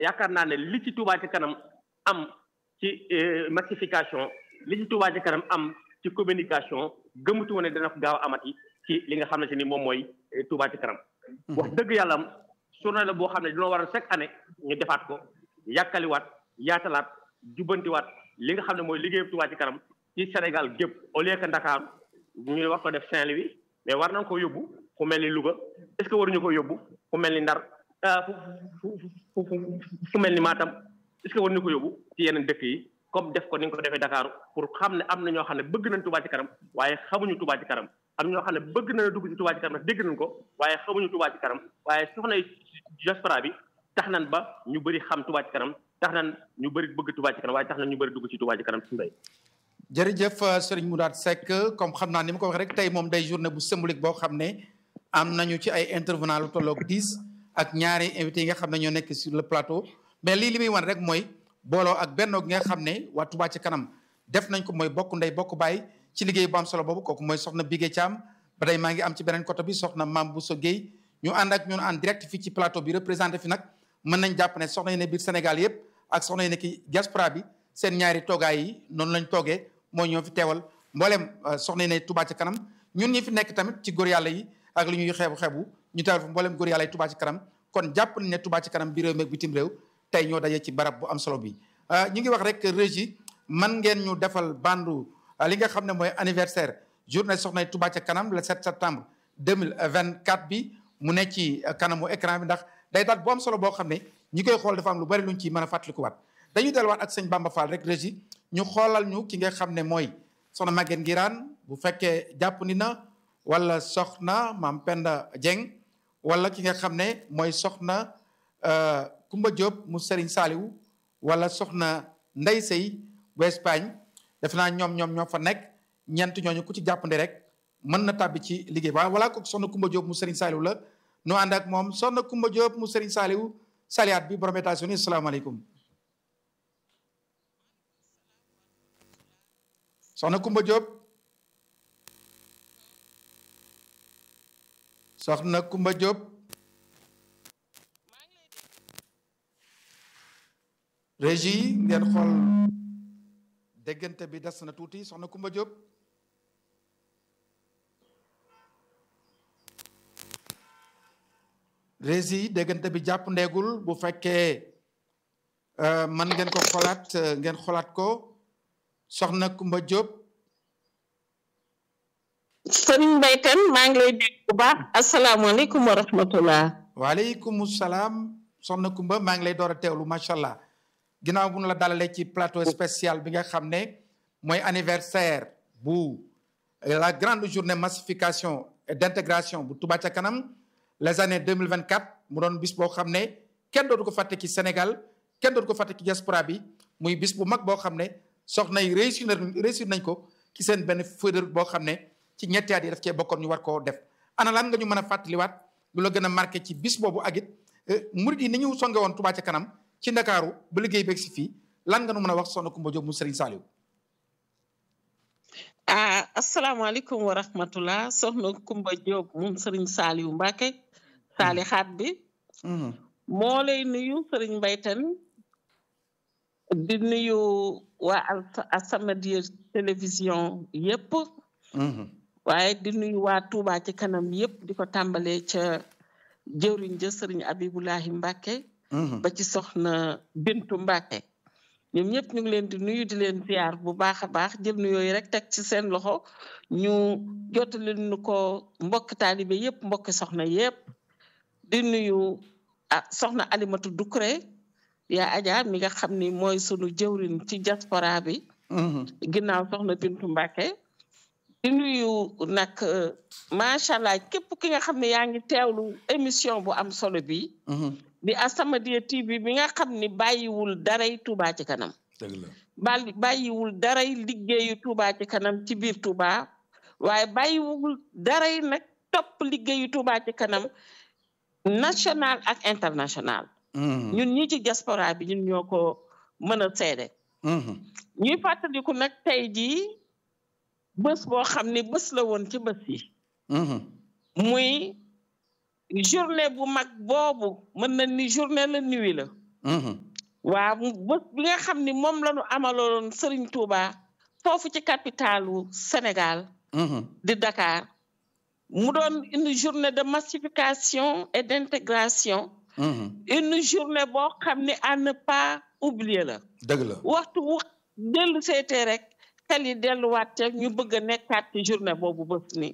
yaakaar naa ne li ci Touba ci kanam am ci massification li ci Touba ci kanam am ci communication gëmatu woon ne dana ko gaaw a amati ci li nga xam ne ni moom mooy Touba ci kanam. wax dëgg yàlla am journée la boo xam ne dañoo waral chaque année ñu defaat ko yàkkaliwaat yaatalaat jubbantiwaat li nga xam ne mooy liggéeyu Touba ci kanam ci Sénégal gépp au lieu que Dakar ñu war ko def Saint-Louis mais war nañ ko yóbbu fu mel ni Louga est-ce que waruñu ko yóbbu fu mel ni Ndar fu fu fu mel ni Matam est-ce que waruñu ko yóbbu ci yeneen dëkk yi comme def ko ni nga ko defee Dakar pour xam ne am na ñoo xam ne bëgg nañ Touba ci kanam waaye xamuñu Touba ci kanam am ñoo xam ne bëgg na dugg ci Touba ci kanam ndax dégg nañ ko waaye xamuñu Touba ci kanam waaye soxna diaspora bi tax nañ ba ñu bëri xam Touba ci kanam tax nañ ñu bëri bëgg Touba ci kanam waaye tax nañ ñu bëri dugg ci Touba ci kanam su mbay jërëjëf Serigne Mourad Seck comme xam naa ni ma ko wax rek tey moom day journée bu symbolique boo xam ne am nañu ci ay intervenant lu tolloog dix ak ñaari invités yi nga xam ne ñoo nekk sur le plateau mais lii li muy wan rek mooy booloo ak bennoo gi nga xam ne waa Touba ci kanam def nañ ko mooy bokk ndey bokk baay ci liggéey bu am solo boobu kooku mooy soxna Bigué Thiam ba tey maa ngi am ci beneen côté bi soxna Mame Bousso Guèye ñu ànd ak ñun en direct fii ci plateau bi représenté fi nag mën nañ jàpp ne soxna yi ne biir Sénégal yëpp ak soxna yi ne ki diaspora bi seen ñaari toogaay yi noonu lañ toogee mooy ñoo fi teewal mboolem soxna yi ne Touba ci kanam ñun ñi fi nekk tamit ci góor yàlla yi ak li ñuy xeebu xeebu ñu teewal fi mboolem góor yàlla yi Touba ci kanam kon jàpp nañ ne Touba ci kanam bi réew mi ak bitim réew tey ñoo daje ci barab bu am solo bi ñu ngi wax rek régie man ngeen ñu defal bandu li nga xam ne mooy anniversaire journée soxna Touba ca kanam le 7 septembre 2024 bi mu ne ci kanamu écran bi ndax day daal bu am solo boo xam ne ñi koy xool dafa am lu bari luñ ci mën a fàttalikuwaat dañuy delluwaat ak sëñ Bamba Fall rek régie ñu xoolal ñu ki nga xam ne mooy soxna Maguette Ngiraan bu fekkee jàpp ni na wala soxna maam Penda Dieng wala ki nga xam ne mooy soxna Kumba Diop mu Serigne Saliou wala soxna Ndey Sey bu Espagne def naa ñoom ñoom ñoo fa nekk ñeent ñooñu ku ci jàppandi rek mën na tàbbi ci liggéey ba wala ko soxna Kumba Diop mu Serigne Saliou la nu ànd ak moom soxna Kumba Diop mu Serigne Saliou saliyaat bi borom États-Unis asalaamaaleykum soxna Kumba Diop soxna Kumba Diop régie ngeen xool déggante bi des na tuuti soxna Kumba Diop régie déggante bi jàpp ndeegul bu fekkee man ngeen ko xoolaat ngeen xoolaat ko soxna Kumba Diop sëriñ Mbaytan maa ngi lay dégg bu baax asalaamaaleykum wa rahmatullah waaleykum salaam soxna Kumba maa ngi lay door a teewlu macha allah ginnaaw bu nu la dalalee ci plateau spécial bi nga xam ne mooy anniversaire bu la grande journée massification et d'intégration bu Touba ca kanam les années 2024 mu doon bis boo xam ne kenn dootu ko fàtte ci Sénégal kenn dootu ko fàtte ci diaspora bi muy bis bu mag boo xam ne soxna yi réussir réussir nañ ko ci seen benn feuille boo xam ne ci ñetti at yi daf cee bokkoon ñu war koo def ana lan nga ñu mën a fàttaliwaat lu la gën a marqué ci bis boobu ak it murid yi ni ñu songe woon Touba ca kanam ci ndakaaru ba liggéey beeg si fii lan nga nu mën a wax soxna Kumba Diop mu Serigne Saliou ah asalaamaaleykum wa rahmatullah soxna Kumba Diop moom Serigne Saliou Mbacke saali xaat bi moo lay nuyu Serigne Mbaytan di nuyu waa As-Samadiyya télévision yépp waaye di nuyu waa Touba ci kanam yépp di ko tàmbalee ca jëwriñ ja Serigne Abibulahi Mbacke ba ci soxna Bintu Mbacke ñoom ñëpp ñu ngi leen di nuyu di leen ziar bu baax a baax jël nu yooyu rek teg ci seen loxo ñu jottali nu ko mbokk taalibe yëpp mbokki soxna yëpp di nuyu ah soxna Alimatu Dukure yaa Adja mi nga xam ni mooy sunu jëwriñ ci diaspora bi ginnaaw soxna Bintu Mbacke di nuyu nag macha allah képp ki nga xam ne yaa ngi teewlu émission bu am solo bi di As-Samadiyya TV bi nga xam ni bàyyiwul daray Touba ci kanam dëgg la bàyyi bàyyiwul daray liggéeyu Touba ci kanam ci biir Touba waaye bàyyiwul daray nag topp liggéeyu Touba ci kanam national ak international ñun ñi ci diaspora bi ñun ñoo ko mën a seede ñuy fàttaliku nag tey jii bés boo xam ni bés la woon ci bés yi muy journée bu mag boobu mën na ni journée la nuit la waaw bés bi nga xam ni moom la ñu amaloon Serigne Touba foofu ci capitalu Sénégal di Dakar mu doon une journée de massification et d'intégration une journée boo xam ni à ne pas oublier la dëgg la waxtu wu dellu seetee rek xel yi delluwaat te ñu bëgg a nekkaat ci journée boobu bés ni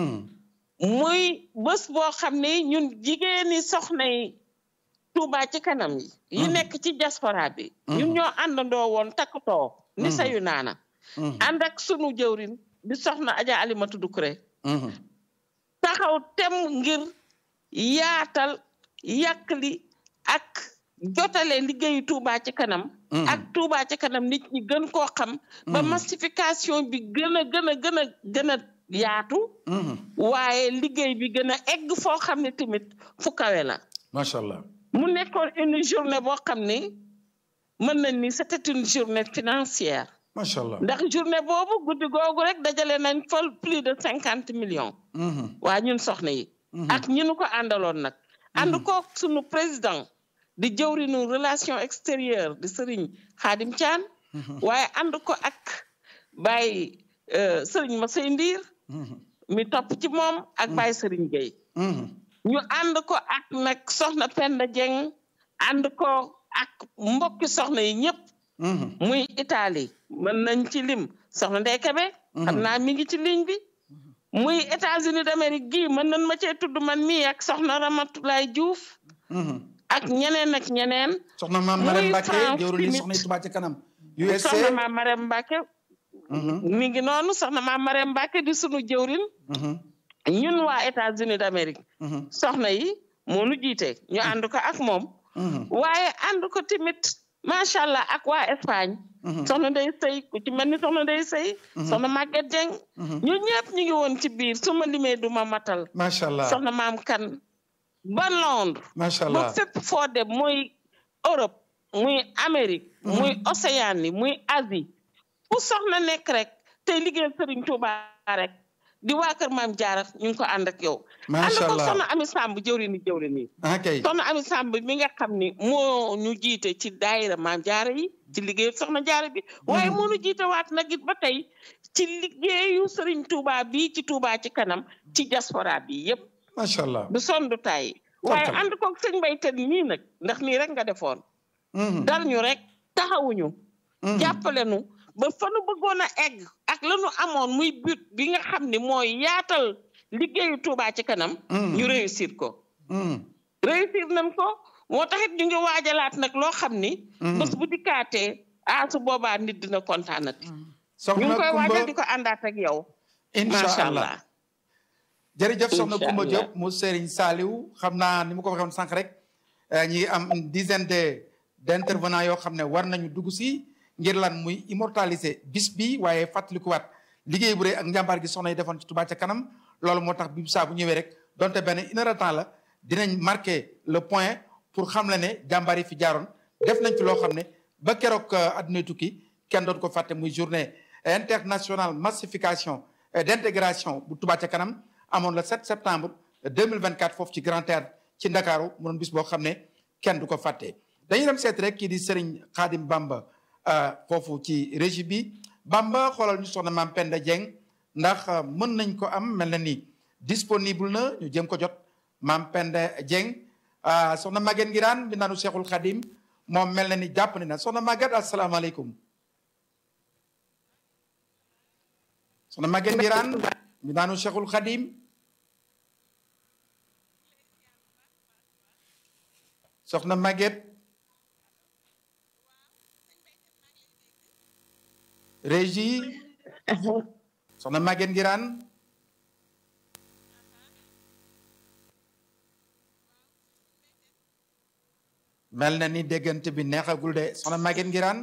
muy bés boo xam ni ñun jigéeni soxna yi Touba ci kanam yi yi nekk ci diaspora bi ñun ñoo àndandoo woon takkatoo ni sayu naana ànd ak sunu jëwrin di soxna Adja Alimatu Dukure taxaw tem ngir yaatal yàqli ak jotale liggéeyu Touba ci kanam ak Touba ci kanam nit ñi gën koo xam ba massification bi gën a gën a gën a gën a yaatu waaye liggéey bi gën a egg foo xam ne tamit fu kawe la macha allah mu nekkoon une journée boo xam ni mën nañ ni c'était une journée financière macha allah ndax journée boobu guddi googu rek dajale nañ fol plus de cinquante millions waa ñun soxna yi ak ñi nu ko àndaloon nag ànd ko sunu président di jëwrinu relation extérieure di sëriñ Xaadim Caan waaye ànd ko ak Baye sëriñ Masey Ndiir mi topp ci moom ak Baye sëriñ Gueye ñu ànd ko ak nag soxna Penda Dieng ànd ko ak mbokki soxna yi ñëpp muy Italie mën nañ ci lim soxna Ndey Kebe xam naa mi ngi ci ligne bi muy États-Unis d'Amérique gii mën nañ ma cee tudd man mii ak soxna Ramatulaay Diouf ak ñeneen ak ñeneen soxna maam Marème Mbacke France jëwru ni tamit. soxna yi Touba ci kanam USA soxna maam Marème Mbacke mi ngi noonu soxna maam Marème Mbacke di sunu jëwrin ñun waa États-Unis d'Amérique soxna yi moo nu jiite ñu ànd ko ak moom waaye ànd ko tamit macha allah ak waa Espagne soxna Ndey Sey ku ci mel ni soxna Ndey Sey soxna Maguette Dieng ñu ñëpp ñu ngi woon ci biir su ma limee du ma matal macha allah soxna maam kan ba Londres macha ba allah fépp foo dem muy Europe muy Amérique muy Océanie muy Asie fu soxna nekk rek tey liggéeyal Serigne Touba rek di waa kër maam Jaara ñu ngi ko ànd ak yow ànd macha ko allah soxna Ami Samb jëwri ni jëwri nii ah kay soxna Ami Samb mi nga xam ni moo ñu jiite ci daayira maam Jaara yi ci liggéeyu soxna Jaara bi waaye moo ñu jiite waat nag it ba tey ci liggéeyu Serigne Touba bi ci Touba ci kanam ci diaspora bi yépp macha allah du son du tay waaye Kontaan. ànd koog sëñ Mbaytan nii nag ndax nii rek nga defoon dal ñu rek taxawuñu jàppale nu ba fa nu bëggoon a egg ak la nu amoon muy but bi nga xam ni mooy yaatal liggéeyu Touba ci kanam ñu réussir ko réussir nañ ko moo taxit ñu ngi waajalaat nag loo xam ni bés bu dikkaatee ah su boobaa nit dina kontaanati ñu soxna ngi koy waajal di Kumba ko àndaat ak yow incha macha allah allah jërëjëf soxna Incha Kumba allah. Diop mu Serigne Saliou xam naa ni ma ko waxee woon sànq rek eh, ñi ngi am une dizaine de d' intervenants yoo xam ne war nañu dugg si ngir lan muy immortaliser bis bi waaye fàttalikuwaat liggéey bu rëy ak njàmbaar gi soxna yi defoon ci Touba ca kanam loolu moo tax bi saa bu ñëwee rek donte benn une heure de temps la dinañ marqué le point pour xam le ne jàmbaar yi fi jaaroon def nañ fi loo xam ne ba keroog euh, adduna tukki kenn doon ko fàtte muy journée internationale massification et d' intégration bu Touba ca kanam amoon le 7 septembre 2024 foofu ci Grand Théâtre ci Ndakaaru mu doon bis boo xam ne kenn du ko fàtte dañuy dem seet rek kii di Serigne Khadim Bamba euh, foofu ci régie bi Bamba xoolal ñu soxna maam Penda Dieng ndax euh, mën nañ ko am mel na ni disponible na ñu jëm ko jot maam Penda Dieng ah, soxna Maguette Ngiraan bi naanu Cheikhul Khadim moom mel na ni jàpp ni na soxna Maguette asalaamaaleykum soxna Maguette Ngiraan bi naanu Cheikhul Khadim soxna Maguette régie soxna Maguette Ngiraan mel na ni déggante bi neexagul de soxna Maguette Ngiraan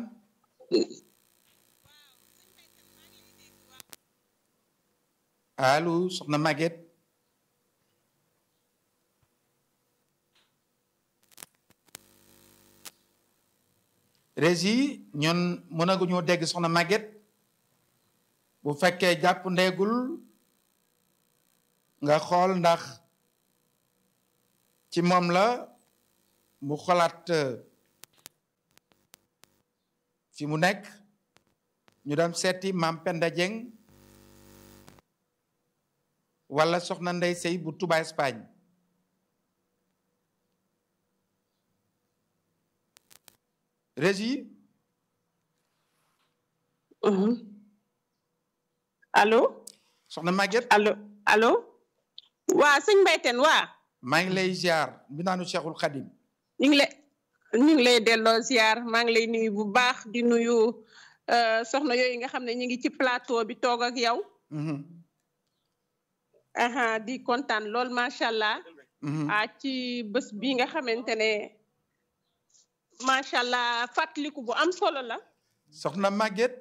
allo soxna Maguette régie ñun mënaguñoo dégg soxna Maguette bu fekkee jàpp ndeegul nga xool ndax ci moom la mu xolaat fi mu nekk ñu dem seeti maam Penda Dieng wala soxna Ndey Sey bu Touba Espagne régie allo soxna Maguette allo allo waa sëñ Mbayteen waa maa ngi lay ziar bi naanu Cheikhul Khadim ñu ngi lay ñu ngi lay delloo ziar maa ngi lay nuyu bu baax di nuyu soxna yooyu nga xam ne ñu ngi ci plateau bi toog ak yow aha di kontaan lool macha allah ah ci bés bi nga xamante ne macha allah fàttaliku bu am solo la soxna Maguette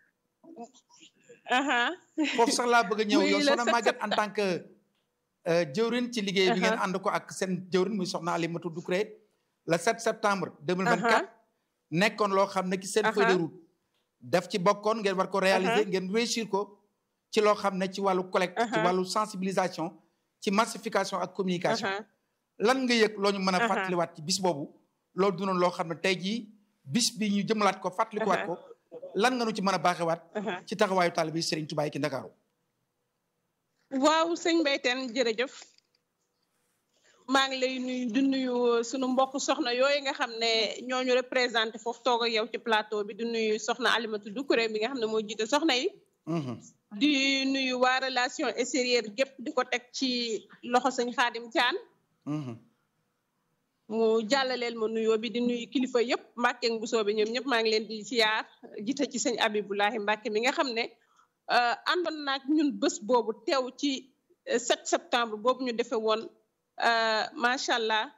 aha foofu sax laa bëgg a ñëw Muy yow le soxna sept Maguette en septembre. tant que euh, jëwrin ci liggéey bi ngeen Aha. ànd ko ak seen jëwrin muy soxna Alimatou Doucouré le 7 septembre 2024 nekkoon loo xam ne ki seen feuille de Aha. route daf ci bokkoon ngeen war ko réaliser Aha. ngeen réussir ko ci loo xam ne ci wàllu collecte ci Aha. wàllu sensibilisation ci massification ak communication aha lan nga yëg loo ñu mën a Aha. fàttaliwaat ci bis boobu loolu du noonu loo xam ne tey jii bis bi ñu jëmalaat ko fàttalikuwaat Aha. ko lan nga nu ci mën a baaxewaat aha ci taxawaayu taalibe Serigne Touba yi ki Ndakaaru waaw sëñ Mbayteen jërëjëf maa ngi lay nuyu di nuyu sunu mbokk soxna yooyu nga xam ne ñooñu représenté foofu toog ak yow ci plateau bi di nuyu soxna Alimatou Doucouré bi nga xam ne moo jiite soxna yi Mhm. di nuyu waa relation extérieure gépp di ko teg ci loxo sëñ Xaadim Caan Mhm. mu jàllaleel ma nuyoo bi di nuyu kilifa yëpp Mbàkke ak Mbusoo bi ñoom ñëpp maa ngi leen di siyaar jiite ci sëñ Abibulahi Mbàkke mi nga xam ne euh, àndoon naag ñun bés boobu teew ci euh, 7 septembre boobu ñu defee woon euh, macha allah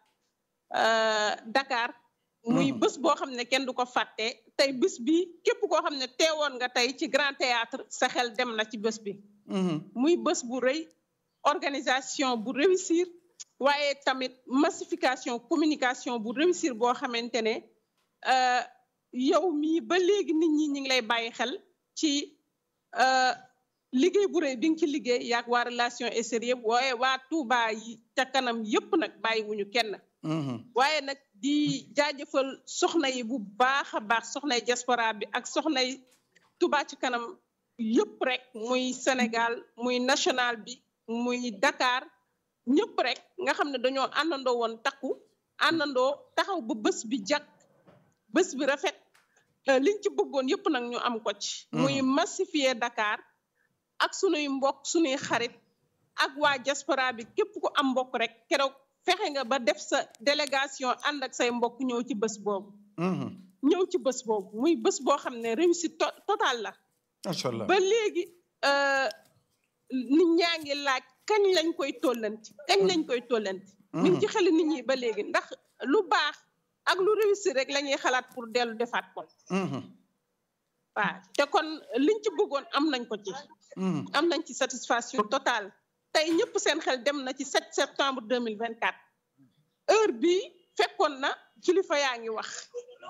euh, Dakar. muy Mhm. bés boo xam ne kenn du ko fàtte tey bés bi képp koo xam ne teewoon nga tey ci Grand Théâtre sa xel dem na ci bés bi. Mhm. muy bés bu rëy organisation bu réussir waaye tamit massification communication bu réussir boo xamante ne euh, yow mii ba léegi nit ñi ñi ngi lay bàyyi xel ci euh, liggéey bu rëy bi nga ci liggéey yaag waa relation extérieure waaye waa Touba yi ca kanam yépp nag bàyyiwuñu kenn Mhm. waaye nag di jaajëfal soxna yi bu baax a baax soxnay diaspora bi ak soxnay Touba ci kanam yëpp rek muy Sénégal muy national bi muy Dakar ñëpp rek nga xam ne dañoo àndandoo woon takku àndandoo taxaw ba bés bi jag bés bi rafet euh, liñ ci bëggoon yëpp nag ñu am ko ci. muy massifier Dakar ak sunuy mbokk sunuy xarit ak waa diaspora bi képp ku am mbokk rek keroog fexe nga ba def sa délégation ànd ak say mbokk ñëw ci bés boobu. Mhm. ñëw ci bés boobu muy bés boo xam ne réussite to totale la. macha allah ba léegi euh, nit ñaa ngi laaj kañ lañ koy tollanti kañ lañ koy tollanti. mi ngi ci xel nit ñi ba léegi ndax lu baax ak lu réussir rek la ñuy xalaat pour dellu defaat ko. Mhm. waaw te kon liñ ci bëggoon am nañ ko ci. Mhm. am nañ ci satisfaction totale tey ñëpp seen xel dem na ci 7 septembre 2024 heure bii fekkoon na kilifa yaa ngi wax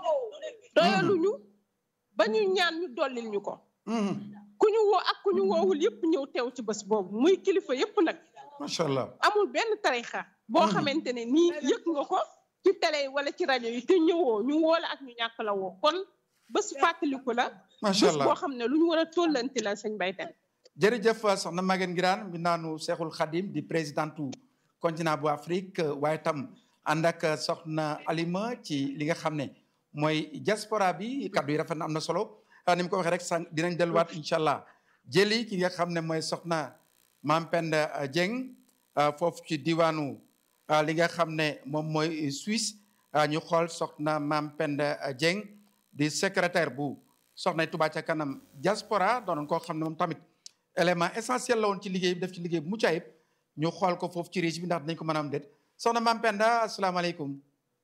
doyaluñu ba ñu ñaan ñu dollil ñu ko Mhm. ku ñu woo ak ku ñu woowul yëpp ñëw teew ci bés boobu muy kilifa yëpp nag macha allah amul benn tarixa boo Mhm. xamante ne nii yëg nga ko ci télé yi wala ci rajo yi te ñëwoo ñu woo la ak ñu ñàkk la woo kon bés fàttaliku la macha bés allah boo xam ne lu ñu war a tollanti la sëñ Baytan jërëjëf soxna Maguette Ngiraan mi naanu Cheikhul Khadim di présidentu continent bu Afrique waaye tam ànd ak soxna Alima ci li nga xam ne mooy diaspora bi kaddu yi rafet na am na solo ah, ni mu ko waxee rek sànq dinañ delluwaat incha allah jëli ki nga xam ne mooy soxna Maam Penda ah, Dieng ah, foofu ci diwaanu ah, li nga xam ne moom mooy Suisse ah, ñu xool soxna Maam Penda ah, Dieng di secrétaire bu soxna Touba ca kanam diaspora doonoon koo xam ne moom tamit élément essentiel la woon ci liggéey bi def ci liggéey bu mucc ayib ñu xool ko foofu ci régie bi ndax dinañ ko mën a am déet soxna Maam Penda asalaamaaleykum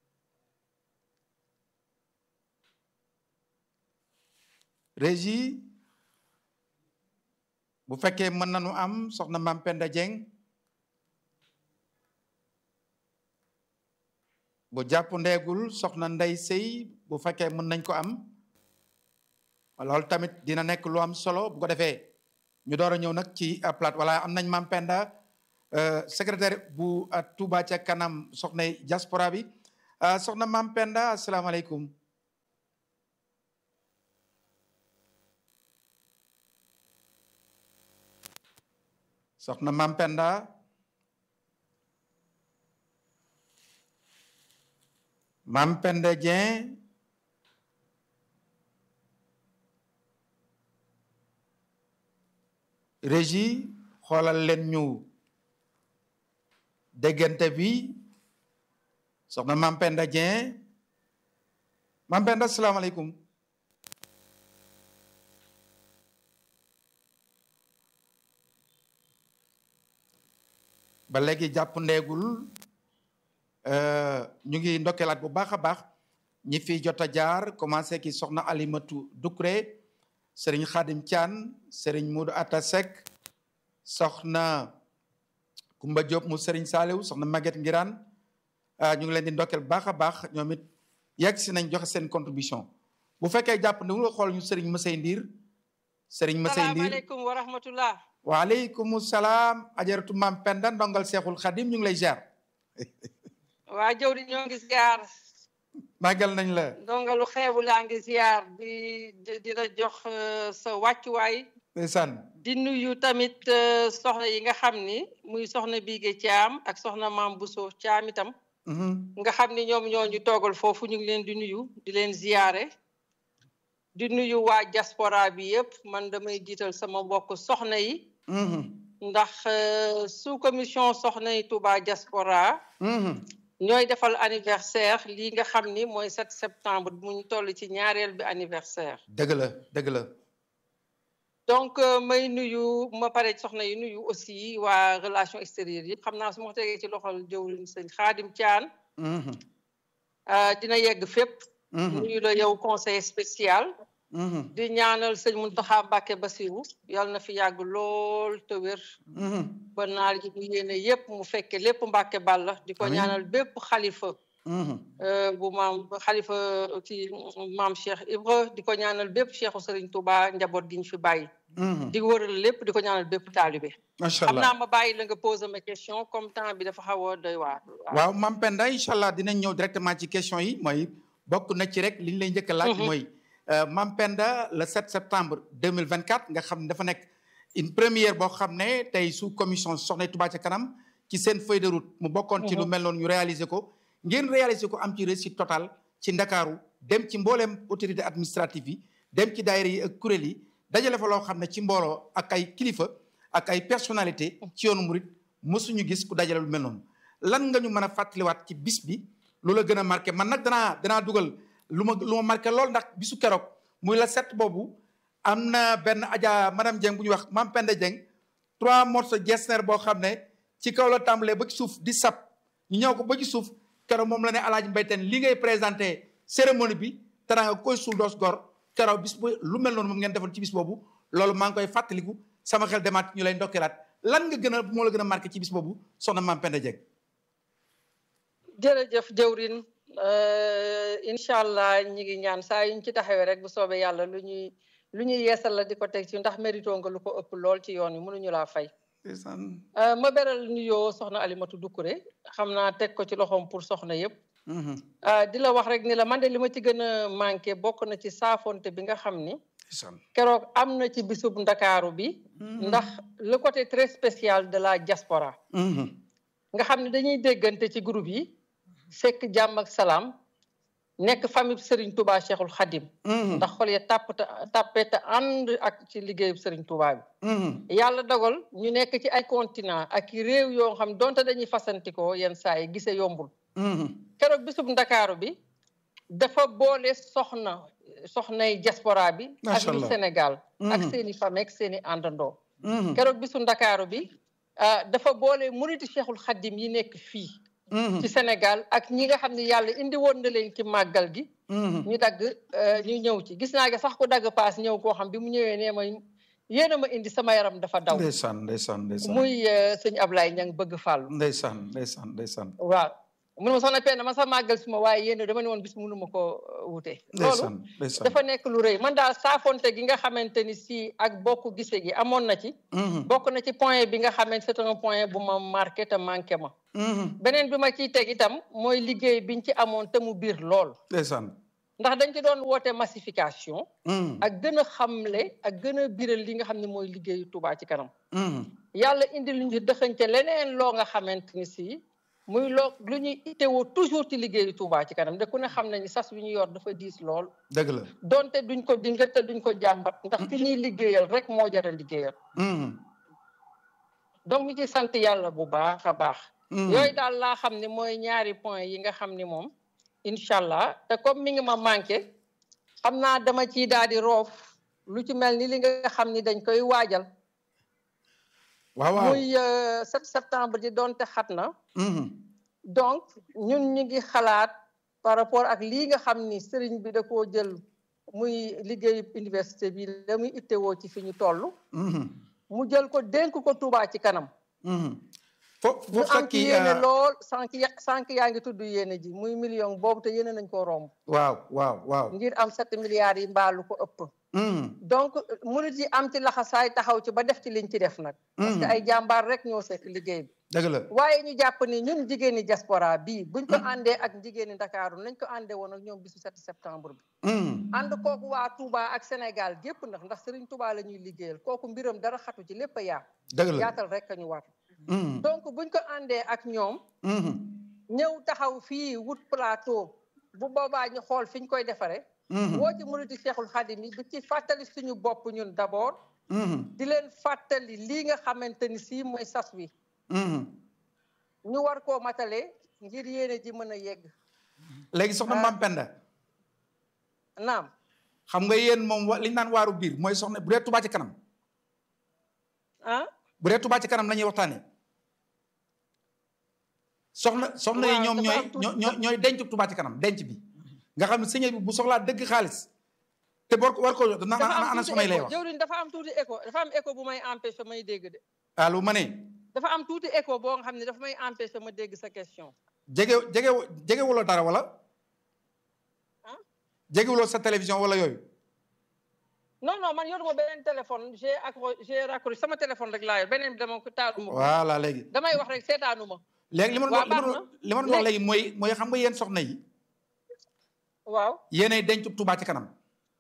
régie bu fekkee mën nañu am soxna Maam Penda Dieng bu jàpp ndeegul soxna Ndey Sey bu fekkee mën nañ ko am loolu tamit dina nekk lu am solo bu ko defee ñu door a ñëw nag ci plate wala am nañ Maam Penda secrétaire bu Touba ca kanam soxna diaspora bi soxna Maam Penda asalaamaaleykum soxna Mam Penda Mam Penda Dieng régie xoolal leen ñu déggante bi soxna Mam Penda Dieng Mam Penda asalaamaaleykum ba léegi jàpp ndeegul ñu ngi ndokkeelaat bu baax a baax ñi fi jot a jaar commencé ki soxna Alimatu Ducré sëriñ Xaadim Thian sëriñ Muudu Atta Seck soxna Kumba Diop mu sëriñ Saaliw soxna Maguette Ngiraan ñu ngi leen di ndokkeel bu baax a baax ñoom it yegg si nañ joxe seen contribution bu fekkee jàpp ne nga xool ñu sëriñ Masey Ndiir sëriñ Masey Ndiir salaamaaleykum wa rahmatullah waaleykum salaam ajaratu maam Penda ndongal Seexul Xadim ñu ngi lay ziar. waa jëw di ñoo ngi ziar màggal nañ la. ndongalu xeebu laa ngi ziar di di la jox sa wàccuwaay. ndeysaan. di nuyu tamit soxna yi nga xam ni muy soxna Biige Caam ak soxna maam Buso Caam itam. nga xam ni ñoom ñoo ñu toogal foofu ñu ngi leen di nuyu di leen ziare. di nuyu waa diaspora bi yëpp man damay jiital sama mbokk soxna yi. ndax sous commission soxna yi Touba diaspora. ñooy defal anniversaire lii nga xam ni mooy 7 septembre mu ñu toll ci ñaareel bi anniversaire. dëgg la dëgg la. donc may nuyu ma pare soxna yi nuyu aussi waa relation extérieure yëpp xam naa su ma tegee ci loxol jëwriñ sëñ Xaadim Caan. dina yegg fépp. nuyu la yow conseil spécial. di ñaanal sëñ Muntaxa Mbàkke Basiru yal na fi yàgg lool te wér. ba naar ji mu yéene yépp mu fekke lépp Mbàkke Balla di ko ñaanal bépp xalifa. bu maam xalifa ci maam Cheikh Ibra di ko ñaanal bépp Cheikhu Sëriñ Touba njaboot gi ñu fi bàyyi. di wëral lépp di ko ñaanal bépp taalibe. macha allah xam naa ma bàyyi la nga poser ma question comme temps bi dafa xaw a doy waar. waaw Mame Penda incha allah dinañ ñëw directement ci question yi mooy bokk na ci rek li ñu lay njëkk a laaj mooy. Mame Penda le 7 septembre 2024 nga xam ne dafa nekk une première boo xam ne tey sous commission soxna Touba ca kanam ci seen feuille de route mu bokkoon ci lu mel noonu ñu réaliser ko ngeen réaliser ko am ci réussite totale ci ndakaaru dem ci mbooleem autorité administrative yi dem ci daayira yi ak kuréel yi dajale fa loo xam ne ci mbooloo ak ay kilifa ak ay personnalité ci yoonu murit mësuñu gis ku dajale lu mel noonu lan nga ñu mën a fàttaliwaat ci bis bi lu la gën a marqué man nag danaa danaa dugal lu ma lu ma marqué lool ndax bisu keroog muy la set boobu am na benn aja madame Dieng bu ñuy wax Mame Penda Dieng trois morceaux Getzner boo xam ne ci kaw la tàmbalee ba ci suuf di sab ñu ñëw ko ba ci suuf keroog moom la ne Alaaji Mbayteen li ngay présenté cérémonie bi teraanga koy suul doos gor keroog bis bu lu mel noonu moom ngeen defoon ci bis boobu loolu maa ngi koy fàttaliku sama xel demaat ñu lay ndokkeelaat lan nga gën a moo la gën a marqué ci bis boobu soxna Mame Penda Dieng jërëjëf jëwrin incha allah ñi ngi ñaan saa yuñ ci taxawee rek bu soobee yàlla lu ñuy lu ñuy yeesal la di ko teg ci ndax mérito nga lu ko ëpp lool ci yoon wi mënuñu laa fay. ma beral nuyoo soxna Alimatu Dukkure xam naa teg ko ci loxoom pour soxna yëpp. di la wax rek ni la man de li ma ci gën a manqué bokk na ci saafonte bi nga xam ni. keroog am na ci bisub ndakaaru bi. ndax le côté très spécial de la diaspora. nga xam ne dañuy déggante ci groupe yi. sekk jàmm ak salaam nekk famille Serigne Touba Cheikhul Khadim. ndax xol ya tàpp tàppee te ànd ak ci liggéeyu Serigne Touba bi. yàlla dogal ñu nekk ci ay continent ak réew yoo xam donte dañuy fasantikoo yenn saa yi gisee yombul. keroog bisub ndakaaru bi dafa boole soxna soxnay diaspora bi. ak lu Sénégal. ak seen i famille ak seen i àndandoo. keroog bisu ndakaaru bi dafa boole muriti Cheikhul Khadim yi nekk fii. ci Sénégal ak ñi nga xam ne yàlla indi woon na leen ci màggal gi. ñu dagg ñu ñëw ci gis naa sax ku dagg paas ñëw koo xam bi mu ñëwee nee ma yéen a ma indi sama yaram dafa daw. ndeysaan ndeysaan ndeysaan muy sëñ Ablaye ñang bëgg fàllu. ndeysaan ndeysaan ndeysaan. waaw mun ma soxna Penda ma sax màggal si ma waaye yéen dama ne woon bis mënu ma ko wute. loolu dafa nekk lu rëy man daal saafonte gi nga xamante ni si ak bokk gise gi amoon na ci. bokk na ci point bi nga xamante c'est un point bu ma marqué te manqué ma. beneen bi ma ciy teg itam mooy liggéey biñ ci amoon te mu biir lool. ndeysaan. ndax dañ ci doon woote massification ak gën a xamle ak gën a biral li nga xam ne mooy liggéeyu Touba ci kanam yàlla indi lu ñu dëxante leneen loo nga xamante ni si muy loo lu ñuy itteewoo toujours ci liggéeyu Touba ci kanam de ku ne xam nañu sas wi ñu yor dafa diis lool dëgg la donte duñ ko dinga te duñ ko jàmbat ndax ki ñuy liggéeyal rek moo jar a liggéeyal donc ñu ci sant yàlla bu baax a baax yooyu daal laa xam ne mooy ñaari point yi nga xam ni moom incha allah te comme mi ngi ma manqué xam naa dama ciy daal di roof lu ci mel ni li nga xam ni dañ koy waajal waaw waaw muy 7 septembre di doonte xat na donc ñun ñu ngi xalaat par rapport ak lii nga xam ni sëriñ bi da koo jël muy liggéeyu université bi la muy ittewoo ci fi ñu toll mu jël ko dénk ko Touba ci kanam foofu ñu am ci yéene lool sànq sànq yaa ngi tudd yéene ji muy million boobu te yéene nañ koo romb waaw waaw waaw ngir am sept milliards yi mbaalu ko ëpp donc murit yi am ci laxasaay taxaw ci ba def ci liñ ci def nag parce que ay jàmbaar rek ñoo sekk liggéey bi dëgg la waaye ñu jàpp ni ñun jigéeni diaspora bii buñ ko àndee ak jigéeni Ndakaaru nañ ko àndee woon ak ñoom bisu 7 septembre bi ànd kooku waa Touba ak Sénégal gépp ndax ndax Serigne Touba la ñuy liggéeyal kooku mbiram dara xatu ci lépp a yaa dëgg la yaatal rek a ñu war donc buñ ko àndee ak ñoom ñëw taxaw fii wut plateau bu boobaa ñu xool fi ñu koy defare woo ci muriti Cheikhul Khadim yi di ci fàttali suñu bopp ñun d'abord di leen fàttali lii nga xamante ni si mooy sas wi ñu war koo matale ngir yéene ji mën a yegg léegi soxna Mame Penda naam xam nga yéen moom li ñu naan waaru biir mooy soxna bu dee Touba ci kanam ah bu dee Touba ci kanam la ñuy waxtaanee soxna soxna yi ñoom ñooy ñooy ñooy denc Touba ci kanam denc bi nga xam ne sëñ bi bu soxlaa dëgg xaalis te bor war ko na ana soxna yi lay wax jëwriñ dafa am tuuti écho dafa am écho bu may empêché may dégg de allo ma ne dafa am tuuti écho boo nga xam ne dafa may empêché ma dégg sa question jege jege jegewuloo dara wala jegewuloo sa télévision wala yooyu non non man yoruma beneen téléphone j'ai accro j'ai raccroché sama téléphone rek laa yor beneen bi dama ko taaluma voilà léegi damay wax rek seetaanuma léegi li ma doon li ma doon wax léegi mooy mooy xam nga yéen soxna yi waaw yéenay denc Touba ci kanam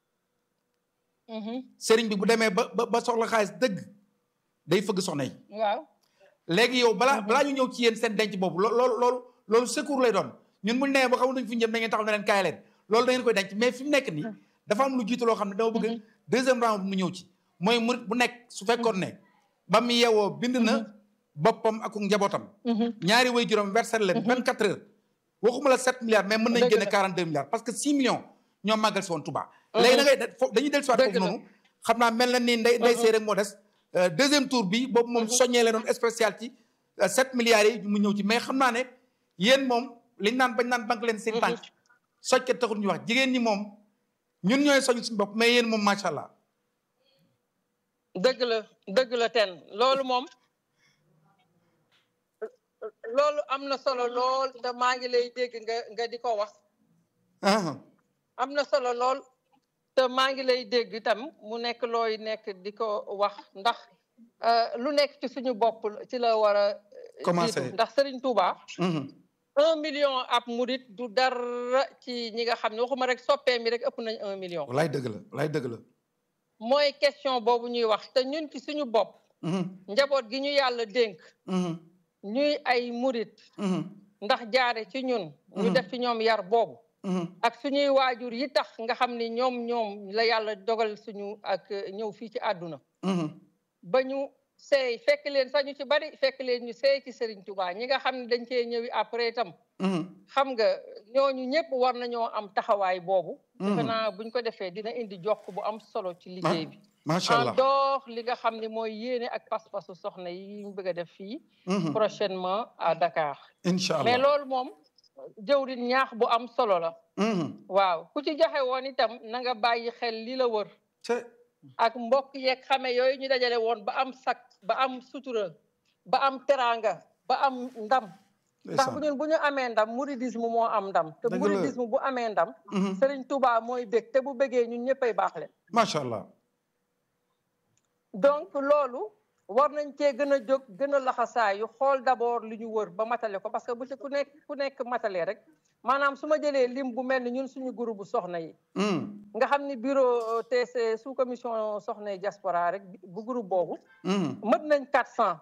sëriñ bi bu demee ba ba ba soxla xaalis dëgg day fëgg soxna yi waaw léegi yow balaa balaa ñu ñëw ci yéen seen denc boobu loolu loolu loolu secours lay doon ñun buñu nee ba xamul nañ fi jëm da ngeen taxaw ne leen kaay leen loolu da ngeen koy denc mais fi mu nekk nii dafa am lu jiitu loo xam ne dama bëgg deuxième round mu ñëw ci mooy murit bu nekk su fekkoon ne ba mu yeewoo bind na boppam ak njabootam ñaari way juróom versé leen vingt quatre heures waxuma la sept milliards mais mën nañ génne quarante deux milliards parce que six millions ñoom màggal si woon Touba léegi da ngay dañuy del siwaat foofu noonu xam naa mel na ni nday nday see rek moo des deuxième tour bi boobu moom soññee leen doon spécial ci sept milliards yi mu ñëw ci mais xam naa ne yéen moom liñ naan bañ naan banque leen seen tànk sojkat taxul ñu wax jigéen ñi moom ñun ñooy soñ suñu bopp mais yéen moom macha allah dëgg la dëgg la ten loolu moom loolu am na solo lool te maa ngi lay dégg nga nga di ko wax am na solo lool te maa ngi lay dégg itam mu nekk looy nekk di ko wax ndax lu nekk ci suñu bopp ci la war a commencé ndax Serigne Touba un million ab murit du dara ci ñi nga xam ne waxuma rek soppee mi rek ëpp nañ un million lay dëgg la lay dëgg la mooy question boobu ñuy wax te ñun ci suñu bopp njaboot gi ñu yàlla dénk ñuy ay murit ndax jaare ci ñun ñu def ci ñoom yar boobu ak suñuy waajur yi tax nga xam ni ñoom ñoom la yàlla dogal suñu ak ñëw fii ci àdduna ba ñu seey fekk leen sax ñu ci bari fekk leen ñu seey ci Serigne Touba ñi nga xam ne dañ cee ñëwi après itam xam nga ñooñu ñëpp war nañoo am taxawaay boobu defe naa buñ ko defee dina indi jokk bu am solo ci liggéey bi macha allah en dehors li nga xam ne mooy yéene ak pas-pasu soxna yi ñu bëgg a def fii prochainement à Dakar incha allah mais loolu moom jëwrin ñaax bu am solo la waaw ku ci joxe woon itam na nga bàyyi xel li la wër ak mbokk yeeg xame yooyu ñu dajale woon ba am sak ba am sutura ba am teranga ba am ndam ndax bu ñun bu ñu amee ndam mouridisme moo am ndam te mouridisme bu amee ndam Serigne Touba mooy bég te bu bégee ñun ñëppay baax leen macha allah donc loolu war nañ cee gën a jóg gën a laxasaayu xool d'abord li ñu wër ba matale ko parce que bu ci ku nekk ku nekk matale rek maanaam su ma jëlee lim bu mel ni ñun suñu groupe bu soxna yi nga xam ni bureau TC sous commission soxna yi diaspora rek bu groupe boobu mët nañ quatre cent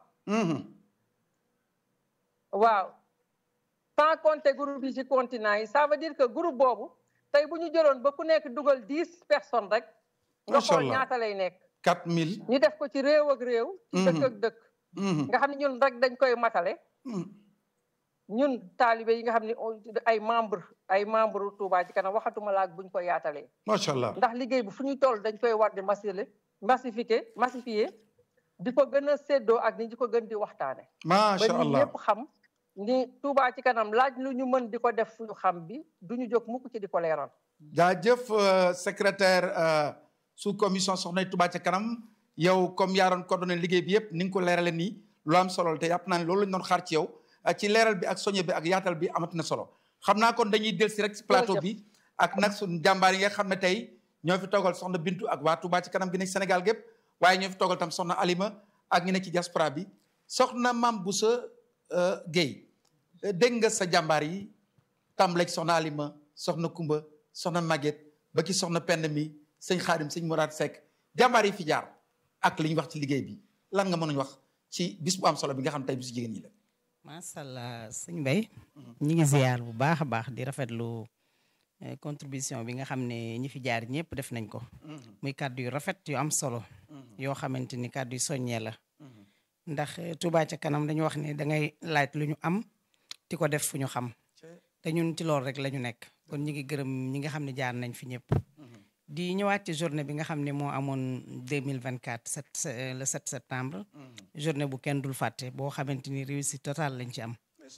waaw sans compter groupe yi ci continent yi ça veut dire que groupe boobu tey bu ñu jëloon ba ku nekk dugal dix personnes rek nga xool ñaata lay nekk quatre mille ñu def ko ci réew ak réew ci dëkk ak dëkk nga xam ne ñun rek dañ koy matale ñun taalibe yi nga xam ne ay membre ay membre Touba ci kanam waxatuma laak buñ ko yaatalee macha allah ndax liggéey bi fu ñu toll dañ koy war di massile massifié massifié di ko gën a séddoo ak ni di ko gën di waxtaane macha ba allah ñi ñëpp xam ni Touba ci kanam laaj lu ñu mën di ko def fu ñu xam bi du ñu jóg mukk ci di ko leeral jaajëf secrétaire sous commission soxna Touba ca kanam yow comme yaa doon coordonné liggéey bi yëpp ni nga ko leerale nii lu am solo te yàpp naa ne loolu lañ doon xaar ci yow ci leeral bi ak soñe bi ak yaatal bi amat na solo xam naa kon dañuy del si rek si plateau bi ak nag suñ jàmbaar yi nga xam ne tey ñoo fi toogal soxna Bintu ak waa Touba ci kanam gi nekk Sénégal gépp waaye ñoo fi toogal tam soxna Alima ak ñi nekk ci diaspora bi soxna Mame Boussa Guèye dégg nga sa jàmbaar yi tàmbaleeg soxna Alima soxna Kumba soxna Maguette ba ki soxna Pend mi sëñ Xaadim sëñ Mourad Seck jàmbaar yi fi jaar ak li ñu wax ci liggéey bi lan nga mënuñ wax ci bis bu am solo bi nga xam tey bisu jigéen ñi la. macha allah sëñ Mbaye ñi ngi ziar bu baax a baax di rafetlu contribution bi nga xam ne ñi fi jaar ñëpp def nañ ko. muy kàddu yu rafet yu am solo. yoo xamante ni kàddu yu soññee la. ndax Touba ca kanam dañu wax ne da ngay laaj lu ñu am di ko def fu ñu xam. te ñun ci loolu rek la ñu nekk kon ñi ngi gërëm ñi nga xam ne jaar nañ fi ñëpp. di ñëwaat ci journée bi nga xam ne moo amoon 2024 sept le 7 septembre. journée bu kenn dul fàtte boo xamante ni réussite totale lañ ci am.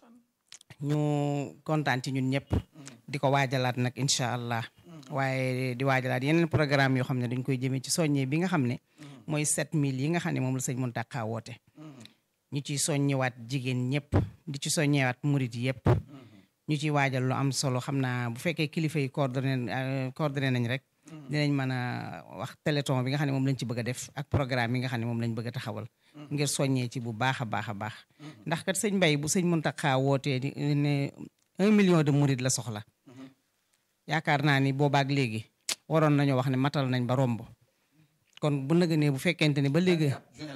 ñu kontaan ci ñun ñëpp. di ko waajalaat nag incha allah. waaye di waajalaat yeneen programme yoo xam ne dañ koy jëmee ci soññee bi nga xam ne. mooy 7000 yi nga xam ne moom la sëñ Mountakha woote. ñu ciy soññewaat jigéen ñëpp di ci soññewaat murit yëpp. ñu ciy waajal lu am solo xam naa bu fekkee kilifa yi coordonné coordonné nañ rek. dinañ mën a wax téléthon bi nga xam ne moom lañ ci bëgg a def ak programme yi nga xam ne moom lañ bëgg a taxawal. ngir soññee ci bu baax a baax a baax. ndax kat sëñ Mbaye bu sëñ Mountakha wootee ne un million de murid la soxla. yaakaar naa ni boobaak léegi waroon nañoo wax ne matal nañ ba romb. kon bu nëgë ne bu fekkente ne ba léegi.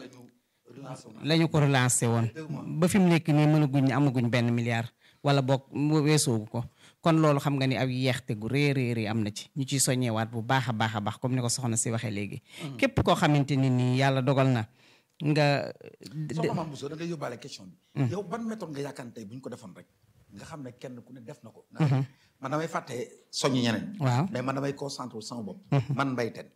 lañu ko relancé woon. ba fi mu nekk nii mënaguñ amaguñ benn milliard. wala boog weesoogu ko. kon loolu xam nga ni ab yeexte gu rëy rëy rëy am na ci ñu ciy soññewaat bu baax a baax a baax comme ni ko soxna si waxee léegi. képp koo xamante ni nii yàlla dogal na nga. soxna Mame Bousso da ngay yóbbaale question bi. yow ban méthode nga yaakaar tey bu ñu ko defoon rek nga xam ne kenn ku ne def na ko. man damay fàtte soññi ñeneen. waaw mais man damay concentré sama bopp. man Mbaye Tène.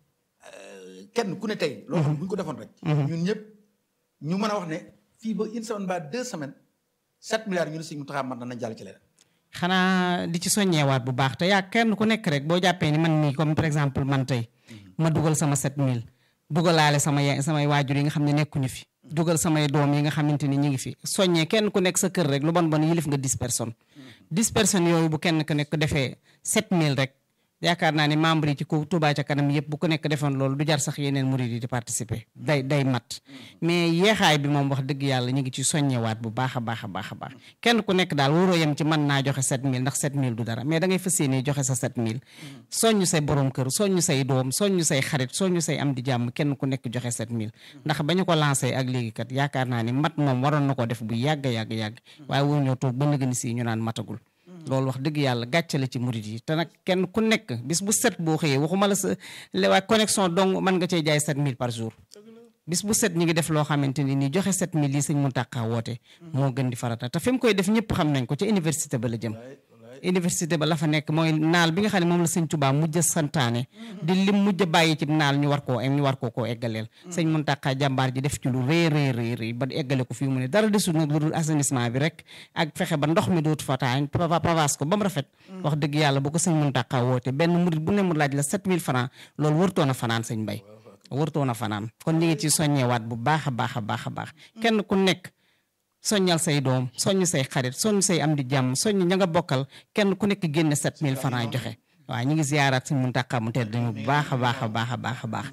kenn ku ne tey. loolu xam bu ñu ko defoon rek. ñun ñëpp ñu mën a wax ne fii ba une semaine ba deux semaines sept milliards ñu ne si mu taxaw man dana jàll ci leneen. xanaa di ci soññeewaat bu baax te yaa kenn ku nekk rek boo jàppee ni man mii comme par exemple man tey ma dugal sama 7000 dugalaale sama ya samay waajur yi nga xam ne nekkuñu fi dugal samay doom yi nga xamante ni ñu ngi fi soññee kenn ku nekk sa kër rek lu bon bon yilif nga 10 personnes 10 personnes yooyu bu kenn ku nekk defee 7000 rek yaakaar naa ne membre yi ci ku Touba ca kanam yëpp bu ko nekk defoon loolu du jar sax yeneen murid yi di participer day day mat mais yeexaay bi moom wax dëgg yàlla ñu ngi ci soññewaat bu baax a baax a baax a baax kenn ku nekk daal waroo yem ci mën naa joxe 7000 ndax 7000 du dara mais da ngay fas yéene joxe sa 7000 soññu say borom kër soññu say doom soññu say xarit soññu say am di jàmm kenn ku nekk joxe 7000 ndax ba ñu ko lancé ak léegi kat yaakaar naa ni mat moom waroon na ko def bu yàgg yàgg yàgg waaye waruñoo toog ba nëgëni si ñu naan matagul loolu wax dëgg yàlla gàcce la ci murit yi te nag kenn ku nekk bis bu set boo xëyee waxuma la sa waa connexion dong mën nga cee jaay 7000 par jour bis bu set ñi ngi def loo xamante ni nii joxe 7000 yi sëñ Mountakha woote moo gën di farata te fi mu koy def ñëpp xam nañ ko ca université ba la jëm université ba la fa nekk mooy naal bi nga xam ne moom la sëñ Touba mujj a santaane di lim mujj a bàyyi ci naal ñu war koo ñu war koo koo eggaleel sëñ Mountakha jàmbaar ji def ci lu rëy rëy rëy rëy ba eggale ko fii mu ne dara desul nag lu dul assainissement bi rek ak fexe ba ndox mi dootu fa taa pavage ko ba mu rafet wax dëgg yàlla bu ko sëñ Mountakha woote benn murit bu ne mu laaj la 7000 francs loolu wërtoon a fanaan sëñ Mbay wërtoon a fanaan kon ñu ngi ci soññewaat bu baax a baax a baax a baax kenn ku nekk soññal say doom soññ say xarit soññ say am di jàmm soññ ña nga bokkal kenn ku nekk génne 7000 francs joxe waaw ñu ngi ziyaaraat suñu Muntaxa mu tedd ñu bu baax a baax a baax a baax a baax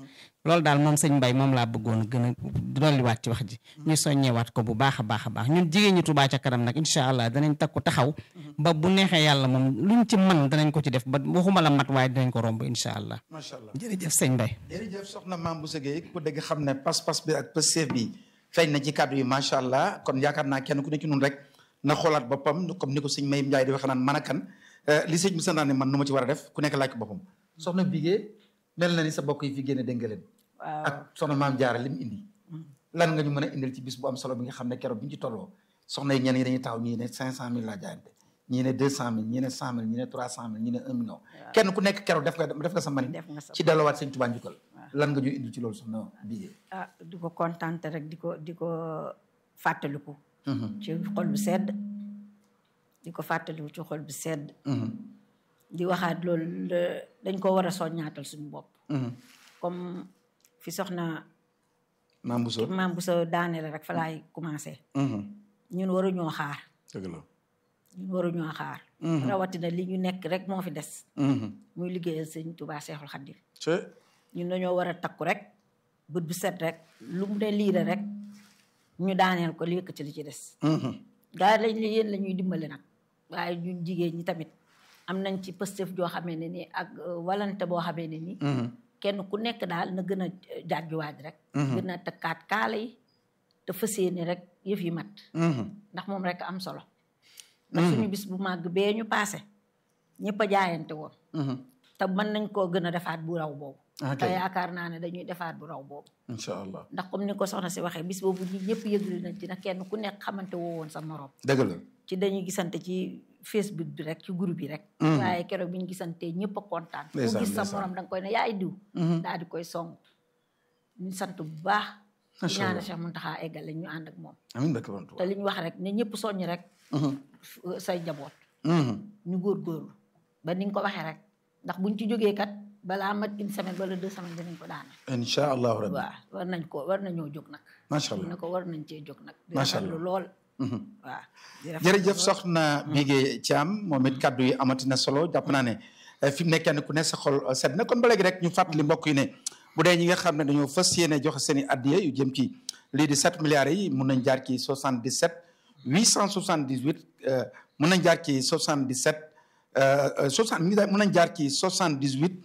loolu daal moom sëñ Mbay moom laa bëggoon a gën a dolliwaat ci wax ji ñu soññewaat ko bu baax a baax a baax ñun jigéen ñi Touba ca kanam nag incha allah danañ takku taxaw ba bu neexee yàlla moom luñ ci man danañ ko ci def ba waxuma la mat waaye dinañ ko romb incha allah macha allah jërëjëf sëñ Mbay jërëjëf soxna Mame Bousso Gueye ku dégg xam ne pas-pas bi ak pëseef bi feeñ na ci kàddu yi macha allah kon yaakaar naa kenn ku ne ci nun rek na xoolaat boppam comme ni ko sëñ Mayim Ndiaye di wax naan man a kan li sëñ bi santaane man nu ma ci war a def ku nekk laaj ko boppam soxna Bigué mel na ni sa bokk yi fi génne dégg nga leen waaw ak soxna maam Jaara li mu indi lan nga ñu mën a indil ci bis bu am solo bi nga xam ne keroog bi ñu ci tolloo soxna yi ñenn ñi dañuy taxaw ñii ne cinq cent mille laa jaayante ñii ne deux cent mille ñii ne cent mille ñii ne trois cent mille ñii ne un million kenn ku nekk keroog def nga def nga sa mani def nga sa ci delluwaat sëñ Tuubaa njukkal lan nga ñuy indil ci loolu soxna Bigué ah di ko kontante rek di ko di ko fàttaliku ci xol bu sedd di ko fàttaliku ci xol bu sedd di waxaat loolu dañ ko war a soññaatal suñu bopp comme fi soxna maam Bousso maam bu sa daaneel rek fa laay commencé ñun waruñoo xaar dëgg la ñun waruñoo xaar rawatina li ñu nekk rek moo fi des muy liggéeyal sëñ Tuubaa Seexul Xadiim ñun dañoo war a takku rek bët bu set rek lu mu ne liire rek ñu daaneel ko li yëkkati li ci des gaa lañ li yéen la ñuy dimbali nag waaye ñun jigéen ñi tamit am nañ ci pëstëf joo xamee ne nii ak walante boo xamee ne nii kenn ku nekk daal na gën a jaajuwaaj rek gën a tëkkaat kaala yi te fas yéene rek yëf yi mat ndax moom rek am solo ndax suñu bis bu màgg bee ñu paase ñëpp a jaayante woon te mën nañ koo gën a defaat bu raw boobu te yaakaar naa ne dañuy defaat bu raw boobu incha allah ndax comme ni ko soxna si waxee bis boobu ñi ñëpp yëglu nañ ci nag kenn ku nekk xamante woo woon sa morom dëgg la ci dañuy gisante ci Facebook bi rek ci groupe yi rek waaye keroog bi ñu gisantee ñëpp a kontaan ku gis sa morom da nga koy ne yaay diw daal di koy song ñu sant bu baax di ñaanal Cheikh Mountakha eggale ñu ànd ak moom amiin te li ñu wax rek ne ñëpp soññ rek say njaboot ñu góorgóorlu ba ni nga ko waxee rek ndax buñ ci jógee kat balaa mat une semaine wala deux semaines dinañ ko daana incha allahu rabbi waaw war nañ ko war nañoo jóg nag macha allah ne ko war nañ cee jóg nag macha allah lool waaw jërëjëf soxna Bigué Thiam moom it kaddu yi amati na solo jàpp naa ne fi mu ne kenn ku ne sa xol sedd na kon ba léegi rek ñu fàttali mbokk yi ne bu dee ñi nga xam ne dañoo fas yéene joxe seen i addiya yu jëm ci lii di 7 milliards yi mun nañ jaar ci 77 878 mun nañ jaar ci 77 60 mun nañ jaar ci 78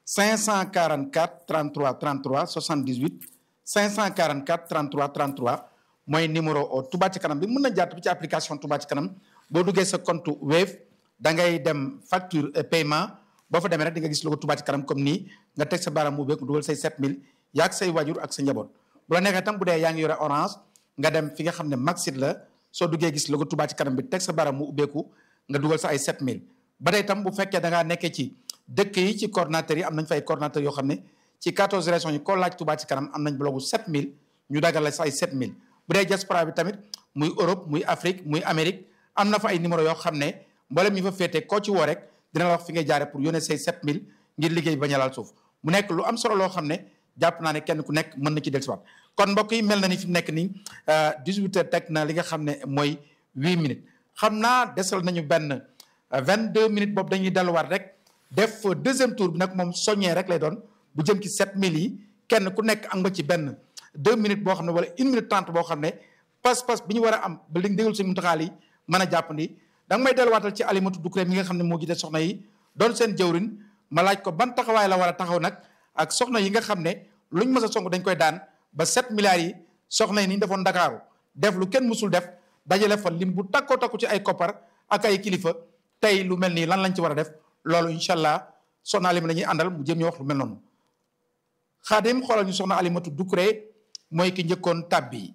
544 33 33 78 544 33 33 mooy numéro Touba ci kanam bi mën na jaar ci application Touba ci kanam boo duggee sa compte Wave da ngay dem facture paiement boo fa demee rek di nga gis logo Touba ci kanam comme nii nga teg sa baaraam mu beeku dugal say 7000 yaag say wajur ak sa njaboot bu la neexee tam bu dee yaa ngi yore orange nga dem fi nga xam ne Maxit la soo duggee gis logo Touba ci kanam bi teg sa baaraam mu ubbeeku nga dugal sa ay 7000 ba tey tam bu fekkee da ngaa nekkee ci dëkk yi ci coordonnateur yi am nañ fa ay coordonnateur yoo xam ne ci 14 régions yi ko laaj Touba ci kanam am nañ blogu 7000 ñu dagal la sa ay 7000 bu dee diaspora bi tamit muy Europe muy Afrique muy Amérique am na fa ay numéro yoo xam ne mboolem ñu fa féete koo ci woo rek dina la wax fi ngay jaare pour yónnee say 7000 ngir liggéey bañ a laal suuf mu nekk lu am solo loo xam ne jàpp naa ne kenn ku nekk mën na ci dellusiwaat kon mbokk yi mel na ni fi mu nekk nii 18 heures teg na li nga xam ne mooy 8 minutes xam naa desal nañu benn 22 minutes boobu dañuy delluwaat rek def deuxième tour bi nag moom soññee rek lay doon bu jëm ci 7000 yi kenn ku nekk am nga ci benn. deux minutes boo xam ne wala une minute trente boo xam ne pas-pas bi ñu war a am ba li déglu suñu muntaxaal yi mën a jàppandi da nga may delluwaatal ci alimatu Dukkure mi nga xam ne moo jiite soxna yi doon seen jëwrin ma laaj ko ban taxawaay la war a taxaw nag ak soxna yi nga xam ne luñ mës a song dañ koy daan ba sept milliards yi soxna yi ni ñu defoon Ndakaaru def lu kenn mësul def dajale fa lim bu takkoo takku ci ay koppar ak ay kilifa tey lu mel nii lan lañ ci war a def loolu incha allah soxna Alima la ñuy àndal mu jëm ñu wax lu mel noonu xaadim xoolal ñu soxna alimatu Dukkure mooy ki njëkkoon tàbbi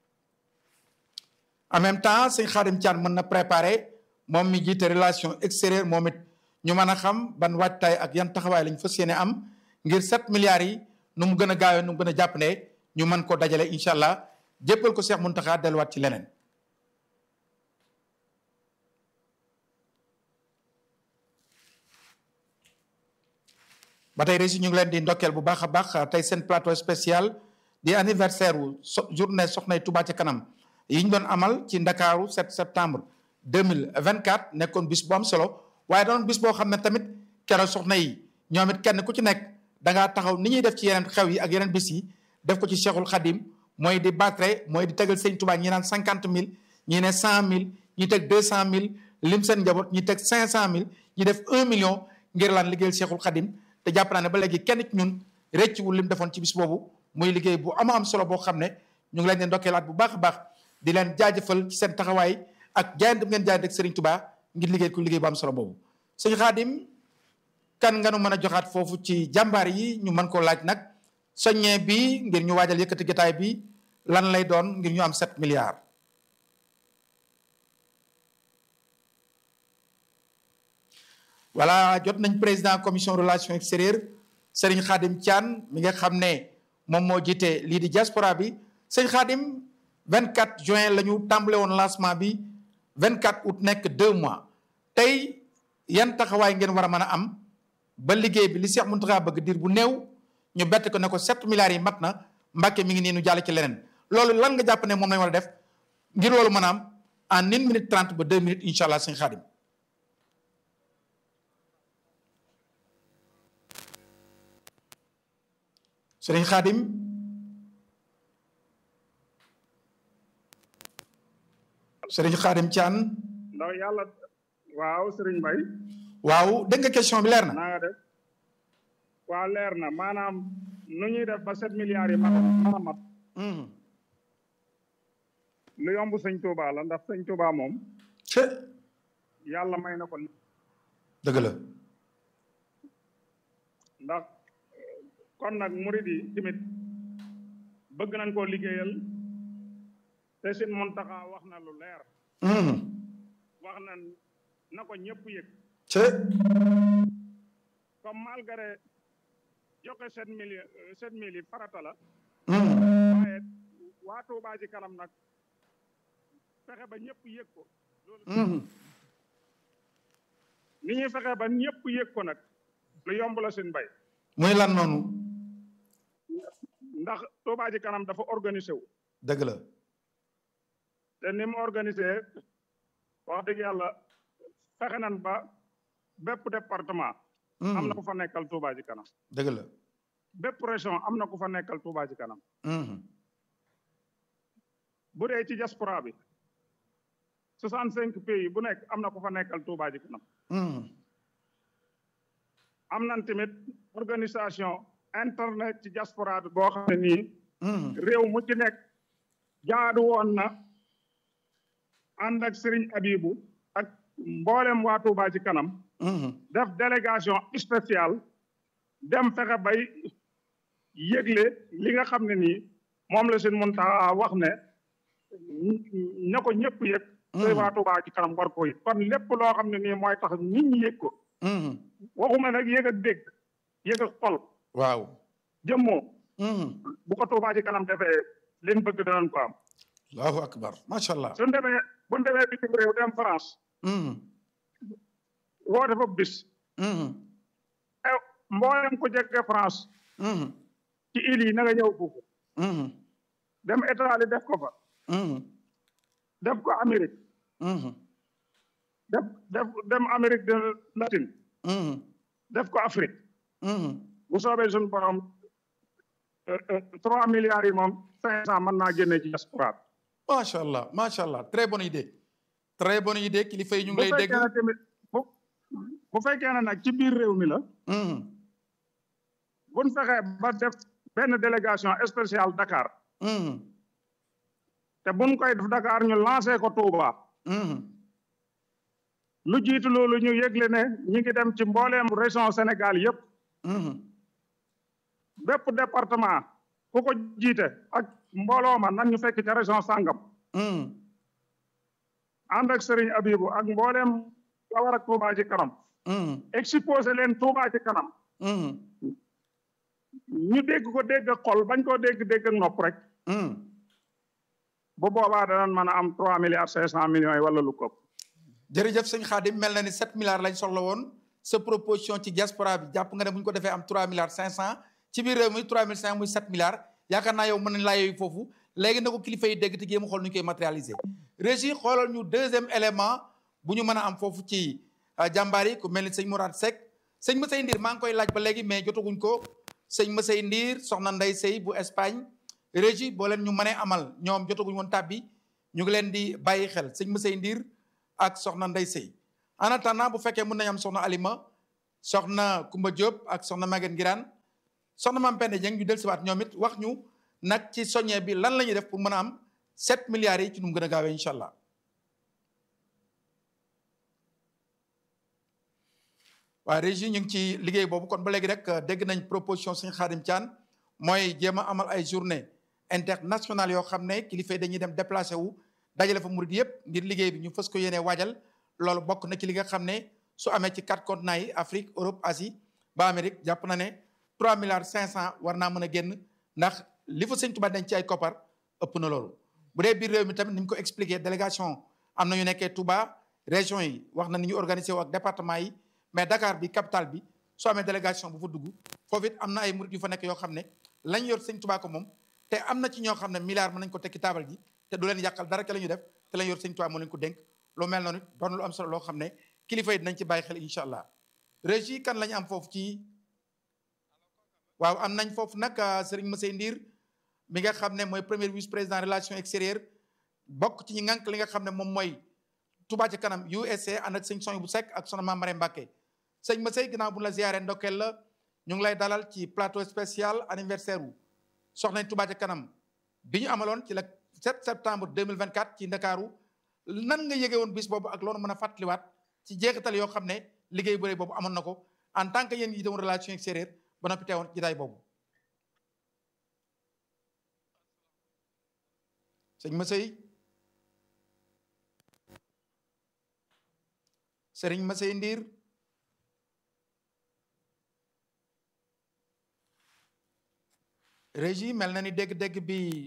en même temps sëñ Xaadim Caan mën na préparer moom mi jiite relation extérieure moom it ñu mën a xam ban waajtaay ak yan taxawaay lañ fas yéene am ngir sept milliards yi nu mu gën a gaawee nu mu gën a jàpp ne ñu mën ko dajale incha allah jéppal ko Cheikh Mountakha delluwaat ci leneen. ba tey rési ñu ngi leen di ndokkeel bu baax a baax tey seen plateau spécial. di anniversaire wu so journée soxnay Touba ci kanam yi ñu doon amal ci ndakaaru 7 septembre 2024 nekkoon bis bu am solo waaye doon bis boo xam ne tamit keroog soxna yi ñoom it kenn ku ci nekk da ngaa taxaw ni ñuy def ci yeneen xew yi ak yeneen bis yi def ko ci Cheikhul Khadim mooy di battre mooy di tegal sëñ Touba ñi naan cinquante mille ñi ne cent mille ñi teg deux cent mille lim seen njaboot ñi teg cinq cent mille ñi def un million ngir laan liggéeyal Cheikhul Khadim te jàpp naa ne ba léegi kenn ci ñun rëccuwul lim defoon ci bis boobu muy liggéey bu ama am solo boo xam ne ñu ngi leen di ndokkeelaat bu baax a baax di leen jaajëfal ci seen taxawaay ak jaayante ngeen jaayante ak Serigne Touba ngir liggéey ko liggéey bu am solo boobu sëñ Khadim kan nga nu mën a joxaat foofu ci jàmbaar yi ñu mën koo laaj nag soññee bi ngir ñu waajal yëkkati jotaay bi lan lay doon ngir ñu am sept milliards. voilà jot nañ président commission relations extérieures Serigne Khadim Thian mi nga xam ne moom moo jiite lii di diaspora bi sëñ Khadim 24 juin la ñu tàmbale woon lancement bi 24 août nekk deux mois tey yan taxawaay ngeen war a mën a am ba liggéey bi li Cheikh Mountakha bëgg diir bu néew ñu bett ko ne ko 7 milliards yi mat na Mbàkke mi ngi nii nu jàll ci leneen loolu lan nga jàpp ne moom lañ war a def ngir loolu mën a am en une minute trente ba deux minutes incha allah sëñ Khadim. sëriñ Khadim. sëriñ Khadim Thian. ndax yàlla waaw sëriñ Mbay waaw dégg nga question bi leer na. naa nga def waaw leer na maanaam nu ñuy def ba sept milliards yi mat mën a mat lu yomb sëñ Touba la ndax sëñ Touba moom ce yàlla may na ko dëgg la. ndax kon nag murid yi tamit bëgg nañ koo liggéeyal te sin Muntaxa wax na lu leer wax na na ko ñëpp yëg ce comme malgré joxe sept mille sept mille yi farata la Mhm. waaye waa Tuubaa ci kanam nag fexe ba ñëpp yëg ko loolu Mhm. ni ñuy fexe ba ñëpp yëg ko nag lu yomb la suñ bay muy lan noonu ndax Tuubaa ci kanam dafa organisé wu dëgg la te ni mu organisé wax dëgg yàlla fexe nan ba bépp département am na ku fa nekkal Tuubaa ci kanam dëgg la bépp région am na ku fa nekkal Tuubaa ci kanam Mhm. bu dee ci diaspora bi soixante cinq pays bu nekk am na ku fa nekkal Tuubaa ci kanam Mhm. am nañ tamit organisation internet ci diaspora bi boo xam ne nii Mhm. réew mu ci nekk jaadu woon na ànd ak Serigne Abibu ak mboolem waa Tuubaa ci kanam Mhm. def délégation spéciale dem fexe bay yëgle li nga xam ne nii moom la seen Muntaxa wax ne na ko ñëpp yëg te waa Tuubaa ci kanam war ko yëg kon lépp loo xam ne nii mooy tax nit ñi yëg ko Mhm. waxuma nag yëg ak dégg yëg ak xol waaw jëmmoo Mhm. bu ko Tuubaa ci kanam defee liñ bëgg danañ ko am allahu akbar macha allah suñ demee buñ demee bitim réew dem France Mhm. woote fa bis Mhm. ew mboolem ko jege France Mhm. ci île yi na nga ñëw foofu Mhm. dem Italie def ko fa Mhm. def ko Amérique Mhm. def def dem Amérique de latine Mhm. def ko Afrique Mhm. bu soobee suñu borom trois milliards yi moom cinq cent mën naa génne ci diaspora bi macha allah macha allah très bonne idée très bonne idée kilifa yi ñu ngi bu lay dégg. fekkee ne tamit bu bu fekkee ne nag ci biir réew mi la Mhm. buñ fexee ba def benn délégation spéciale Dakar Mhm. te buñ koy def Dakar ñu lancé ko Touba Mhm. lu jiitu loolu ñu yëgle ne ñi ngi dem ci mbooleem région Sénégal yépp Mhm. bépp département ku ko jiite ak mbooloo ma nan ñu fekk ca région sàngam Mhm. ànd ak Serigne Abibu ak mbooleem la war ak Touba ci kanam Mhm. exposé leen Touba ci kanam Mhm. ñu dégg ko dégg ak xol bañ koo dégg dégg ak nopp rek Mhm. bu boobaa danañ mën a am trois milliards cinq cent millions yi wala lu ko ëpp. jërëjëf sëñ Khadim mel na ni 7 milliards lañ soxla woon sa proposition ci diaspora bi jàpp nga ne bu ñu ko defee am 3 milliards 500 ci biir réew mi 3 mille 500 muy 7 milliards yaakaar naa yow mën nañ laa yooyu foofu léegi na ko kilifa yi dégg te jéem a xool nu ñu koy matérialiser. Régie xoolal ñu deuxième élément bu ñu mën a am foofu ci jàmbaar yi ku mel ni sëñ Mourad Seck sëñ Moussa Ndir maa ngi koy laaj ba léegi mais jotaguñ ko sëñ Masey Ndiir soxna Ndey Sey bu Espagne régie boo leen ñu mënee amal ñoom jotaguñ woon tàbbi ñu ngi leen di bàyyi xel sëñ Masey Ndiir ak soxna Ndey Sey en attendant bu fekkee mën nañu am soxna Alima soxna Kumba Diop ak soxna Maguette Ngiraan soxna Mame Penda Dieng ñu dellusiwaat ñoom it wax ñu nag ci soññee bi lan la ñuy def pour mën a am 7 milliards yi ci nu mu gën a gaawee incha allah. waaye régie ñu ngi ci liggéey boobu kon ba léegi rek dégg nañ proposition suñu Xaadim Thian mooy jéem a amal ay journée internationale yoo xam ne kilifa yi dañuy dem déplacé wu dajale fa murid yëpp ngir liggéey bi ñu fës ko yéenee waajal loolu bokk na ci li nga xam ne su amee ci quatre continents yi Afrique Europe Asie ba Amérique jàpp na ne 3 milliards 500 war naa mën a génn ndax li fa sëñ Tuubaa dañ ci ay koppar ëpp na loolu. bu dee biir réew mi tamit ni ñu ko expliqué délégation am na ñu nekkee Touba région yi wax na ni ñu organisé wu ak département yi. mais Dakar bi capitale bi soo amee délégation bu fa dugg foofu it am na ay murit yu fa nekk yoo xam ne lañ yor sëñ Tuubaa ko moom te am na ci ñoo xam ne milliard mën nañ ko tekki taabal ji te du leen yàqal dara ke la ñu def te lañ yor sëñ Tuubaa moo leen ko dénk lu mel noonu doon lu am solo loo xam ne kilifa yi dinañ ci bàyyi xel incha allah régie kan la ñu am foofu ci waaw am nañ foofu nag Serigne Massey Ndiir mi nga xam ne mooy premier vice président relation extérieure bokk ci ñi ngànk li nga xam ne moom mooy Touba ci kanam USA ànd ak sëñ Soñ bu Sekk ak soxna Mame Marème Mbacké sëñ Massey ginnaaw bu la ziyaare ndokkeel la ñu ngi lay dalal ci plateau spécial anniversaire wu soxna Touba ca kanam bi ñu amaloon ci le 7 septembre 2024 ci Ndakaaru nan nga yëge woon bis boobu ak loolu mën a fàttaliwaat ci jeexital yoo xam ne liggéey bu rëy boobu amoon na ko en tant que yéen yi doon relation extérieure ba noppi teewoon jotaay boobu sëñ Massey sëriñ Massey Ndiir régie mel na ni dégg-dégg bi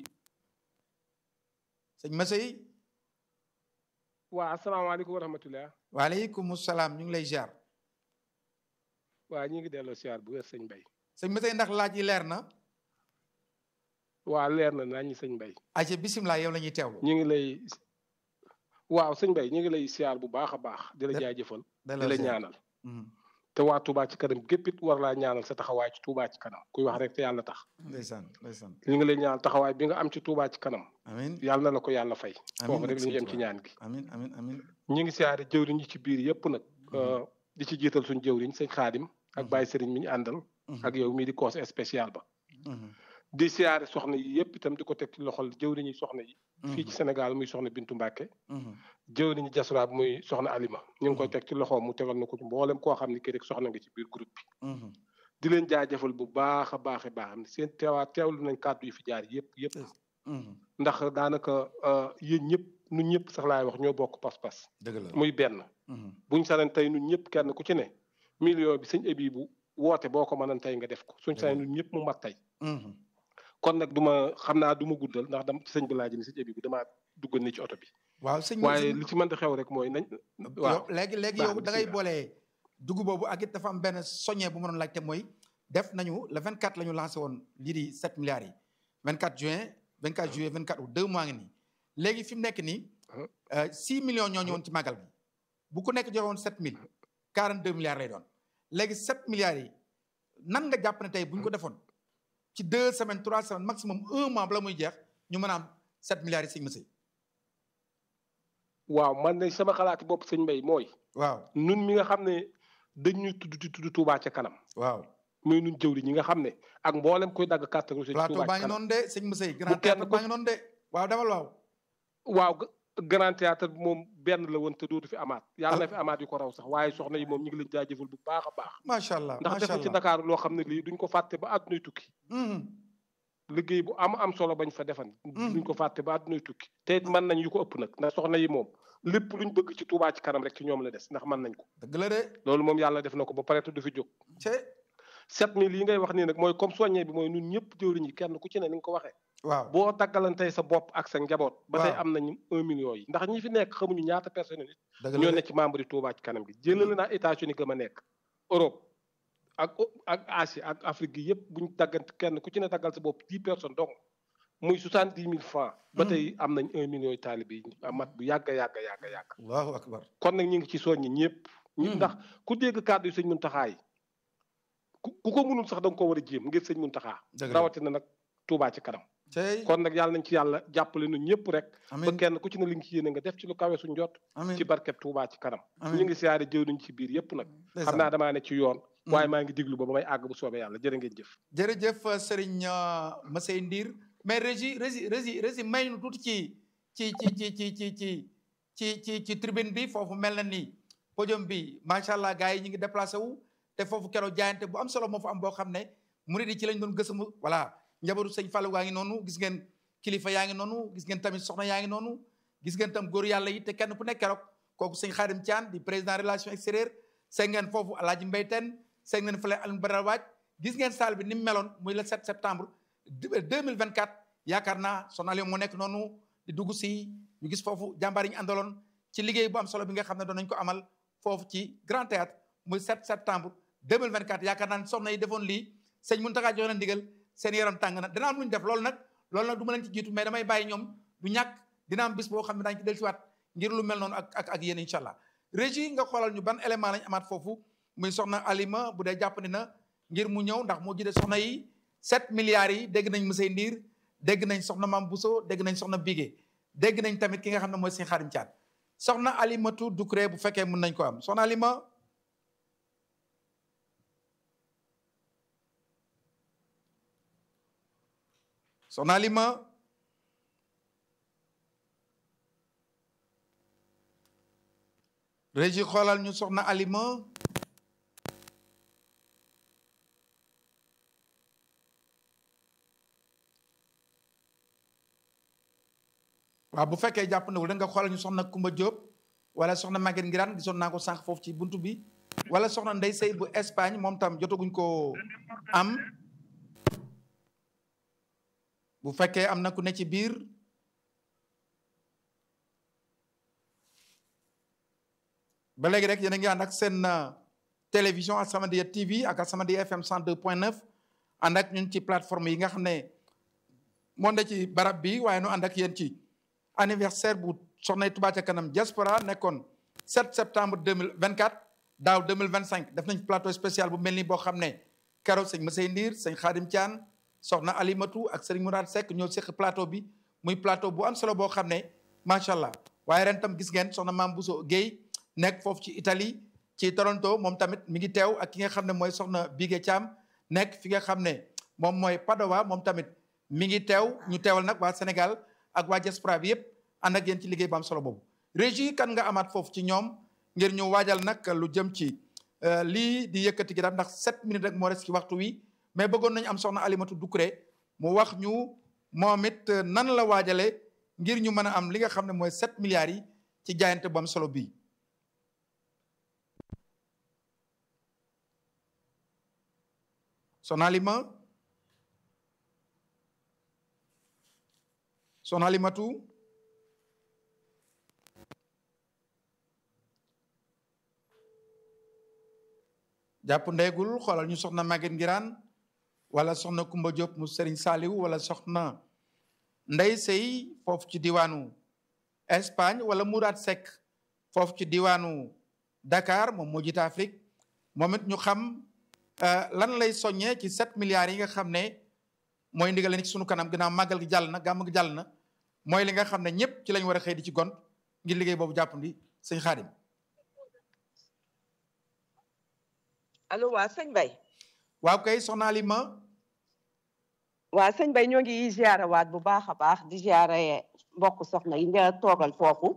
sëñ Massey waa asalaamaaleykum wa rahmatulah. waaleykum salaam ñu ngi lay ziar. waa ñu ngi delloo ziar bu wér sëñ Mbay. sëñ Massey ndax laaj yi leer na. waa leer na naa ñi sëñ Mbay. ayca bisimilah yow la ñuy teewlu. ñu ngi lay waaw sëñ Mbay ñu ngi lay ziar bu baax a baax. di la jaajëfal di la ñaanal. te waa Touba ci kanam gépp it war laa ñaanal sa taxawaay ci Touba ci kanam kuy wax rek te yàlla tax. ndeysaan ndeysaan. ñu ngi lay ñaanal taxawaay bi nga am ci Touba ci kanam. amiin yàlla na la ko yàlla fay. amiin foofu rek la ñu yem ci ñaan gi. amiin amiin amiin. ñu ngi siyaare jëwriñ yi ci biir yëpp nag. di ci jiital suñu jëwriñ sëñ Xaadim ak Baye Sëriñ mi ñu àndal. ak yow mii di conseil spécial ba. di siyaare soxna yi yëpp itam di ko teg ci loxol jëwriñ yi soxna yi. fii ci Sénégal muy soxna Bintu Mbàkke jëwriñu jasuraab muy soxna Alima ñu ngi koy teg ci loxoom mu tegal na ko ci mboolem koo xam ne kii rek soxna nga ci biir groupe bi. di leen jaajëfal bu baax a baax a baax ne seen teewaat teewlu nañ kàddu yi fi jaar yëpp yëpp. ndax daanaka yéen ñëpp ñun ñëpp sax laay wax ñoo bokk pas-pas. dëgg la muy benn. buñ sanen tey ñun ñëpp kenn ku ci ne million bi sëñ Ebi bu woote boo ko mënan tey nga def ko suñ sanen ñun ñëpp mu mat tey. kon nag du ma xam naa du ma guddal ndax dam ci sëñ bi laaj ni sëñ Ebi bu damaa duggal ni ci oto bi. waaw sëñ waaye li ci mën di xew rek mooy nañ. waaw léegi léegi yow da ngay boole dugub boobu ak it dafa am benn soññee bu ma doon laajte mooy def nañu le 24 la ñu lancé woon lii di 7 milliards yi 24 juin 24 juillet 24 août deux mois ngi nii léegi fi mu nekk nii 6 millions ñoo ñëwoon ci màggal bi bu ku nekk joxe woon 7000 42 milliards lay doon léegi 7 milliards yi nan nga jàpp ne tey bu ñu ko defoon ci deux semaines trois semaines maximum un mois bala muy jeex ñu mën a am 7 milliards yi sëñ Massey waaw man de sama xalaati bopp sëñ Mbay mooy. waaw nun mi nga xam ne dañ ñu tudd di tudd Touba ca kanam. waaw muy nun jëwri ñi nga xam ne ak mboolem koy dagg carte rouge ci Touba plateau ca baa ngi kanam noonu de sëñ Massey grand théâtre baa ngi noonu de waaw demal waaw waaw grand théâtre bi moom benn la woon te dootu fi amaat yàlla na fi amaat yu ko raw sax waaye soxna yi moom ñu ngi leen jaajëfal bu baax a baax macha allah ndax macha def ci allah Dakar loo xam ne lii duñ ko fàtte ba àddunay tukki liggéey bu am am solo bañ fa defan duñ ko fàtte ba àddunay tukki te it mën nañ yu ko ëpp nag ndax soxna yi moom lépp luñ bëgg ci Touba ci kanam rek ci ñoom la des ndax mën nañ ko dëgg la de loolu moom yàlla def na ko ba pare te du fi jóg ce sept mille yi ngay wax nii nag mooy comme soññe bi mooy ñun ñëpp jëwriñ yi kenn ku ci ne ni nga ko waxee waaw boo daggalantey sa bopp ak sa njaboot ba tey Waaw. am nañ un million yi ndax ñi fi nekk xamuñu ñaata personne nit dëgg la ñoo de ne ci membre yi Touba ci kanam gi jëlale naa États-Unis gëm a nekk Europe ak ak Asie ak Afrique gi yëpp buñ daggante kenn ku ci ne daggal sa bopp dix personnes donc muy soixante dix mille francs ba tey am nañ un million yi taalibe yi mat bu yàgg yàgg yàgg yàgg allahu akbar kon nag ñu ngi ci soññi ñëpp ñu Hmm. ndax ku dégg kàddu yi sëñ Muntaxa yi ku ko mënul sax da nga ko war a jéem ngir sëñ Muntaxa rawatina nag Touba ci kanam kon nag yàlla nañ ci yàlla jàppale nu ñëpp rek ba kenn ku ci ne li nga ci yéene nga def ci lu kawe suñ jot ci barkeb Touba ci kanam ñu ngi siyaare jëw nañ ci biir yëpp nag xam naa damaa ne ci yoon waaye maa ngi diglu ba ba may àgg bu soobee yàlla jërë ngeen jëf jërëjëf Serigne Massey Ndir mais régi régi régi régi may nu tuuti ci ci ci ci ci ci ci ci ci tribune bi foofu mel na ni podium bi macha allah gars yi ñu ngi déplacé wu te foofu keroog jaayante bu am solo moo fa am boo xam ne murid yi ci lañ doon gësamu voilà njabootu sëñ Fallou waa ngi noonu gis ngeen kilifa yaa ngi noonu gis ngeen tamit soxna yaa ngi noonu gis ngeen tam góor yàlla yi te kenn ku nekk keroog kooku sëñ Xaadim Thian di président relation extérieure seen ngeen foofu Alaaji Mbay Teen seen ngeen fële Alioune Badara Waaj gis ngeen salle bi ni mu meloon muy le 7 septembre 2024 yaakaar naa sonal moo nekk noonu di dugg si ñu gis foofu jàmbaar yi ñu àndaloon ci liggéey bu am solo bi nga xam ne doon nañ ko amal foofu ci Grand Théâtre muy 7 septembre 2024 yaakaar naa ne soxna yi defoon lii sëñ Mountakha joxe na ndigal seen yaram tàng na dina am lu ñu def loolu nag loolu nag du ma leen ci jiitu mais damay bàyyi ñoom du ñàkk dina am bis boo xam ne daañu ci dellusiwaat ngir lu mel noonu ak ak ak yéen incha allah régie nga xoolal ñu ban élément lañ amaat foofu muy soxna Alima bu dee jàppandi na ngir mu ñëw ndax moo jiite soxna yi 7 milliards yi dégg nañ Moussey Ndiir dégg nañ soxna Mam Bousso dégg nañ soxna Bigé dégg nañ tamit ki nga xam ne mooy sëñ Xaadim Caat soxna Alimatu Ducré bu fekkee mën nañ ko am soxna Alima soxna Alima régi xoolal ñu soxna Alima waaw bu fekkee jàpp ndawul da nga xoolal ñu soxna Kumba Diop wala soxna Maguette Ngiraan gisoon naa ko sànq foofu ci buntu bi wala soxna Ndey Sey bu Espagne moom tam jotaguñ ko am bu fekkee am na ku ne ci biir ba léegi rek yéen a ngi ànd ak seen télévision As-Samadiyya TV ak As-Samadiyya FM 102.9 ànd ak ñun ci plateforme yi nga xam ne moo ne ci barab bi waaye nu ànd ak yéen ci anniversaire bu soxna Touba ca kanam diaspora nekkoon 7 septembre 2024 daaw 2025 def nañ plateau spécial bu mel ni boo xam ne keroog sëñ Massey Ndiir sëñ Xaadim Thian soxna Alimatu ak sëriñ Mourad Seck ñoo seq plateau bi muy plateau bu am solo boo xam ne macha allah waaye ren tam gis ngeen soxna Maam Bousso Guèye nekk foofu ci Italie ci Toronto moom tamit mi ngi teew ak ki nga xam ne mooy soxna Bigué Thiam nekk fi nga xam ne moom mooy Padova moom tamit mi ngi teew ñu teewal nag waa Sénégal ak waa diaspora bi yëpp ànd ak yéen ci liggéey bu am solo boobu. régie kan nga amaat foofu ci ñoom ngir ñu waajal nag lu jëm ci lii di yëkkati gi daal ndax 7 minutes rek moo res ci waxtu wi mais bëggoon nañu am soxna Alimatu Ducré mu wax ñu moom it nan la waajale ngir ñu mën a am li nga xam ne mooy 7 milliards yi ci jaayante bu am solo bii. soxna Alima soxna Alimatu jàpp ndeegul xoolal ñu soxna Maguette Ngiraan wala soxna Kumba Diop mu Serigne Saliou wala soxna Ndey Sey foofu ci diwaanu Espagne wala Mourad Seck foofu ci diwaanu Dakar moom moo jiite Afrique moom it ñu xam lan lay soññee ci 7 milliards yi nga xam ne mooy ndigal ni ci sunu kanam ginnaaw màggal gi jàll na gàmm gi jàll na mooy li nga xam ne ñëpp ci lañ war a xëy di ci gont ngir liggéey boobu jàppandi sëñ Xaadim allo waa sëñ Bay waaw kay soxna Alima waa sëñ Bay ñoo ngi ziara waat bu baax a baax di ziara mbokk soxna yi nga toogal foofu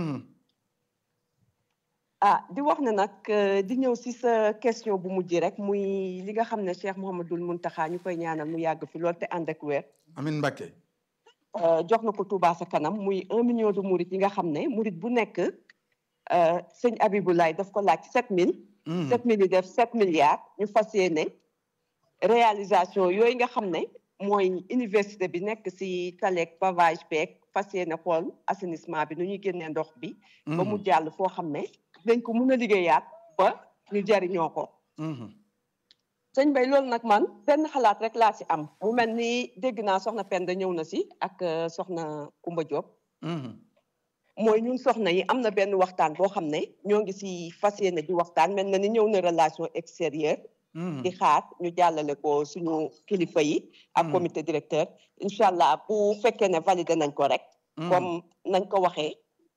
ah di wax ne nag di ñëw si sa question bu mujj rek muy li nga xam ne Cheikh Mouhamadul Muntaxa ñu koy ñaanal mu yàgg fi lool te ànd ak wér amin Mbàkke jox na ko Touba sa kanam muy un million de murit yi nga xam ne murit bu nekk sëñ Abibulaay daf ko laaj sept mille sept mille yi def sept milliards ñu fas yéene réalisation yooyu nga xam ne mooy université bi nekk si taleeg pavage beeg fas yéene xool assainissement bi nu ñuy génnee ndox bi ba mu jàll foo xam ne dañ ko mën a liggéeyaat ba ñu jariñoo ko sëñ Bay loolu nag man benn xalaat rek laa si am mu mel ni dégg naa soxna Penda ñëw na si ak soxna Kumba Diop mooy ñun soxna yi am na benn waxtaan boo xam ne ñoo ngi si fas yéene di waxtaan mel na ni ñëw na relation extérieure di xaar ñu jàllale ko suñu kilifa yi ak comité directeur incha allah bu fekkee ne validé nañ ko rek comme nañ ko waxee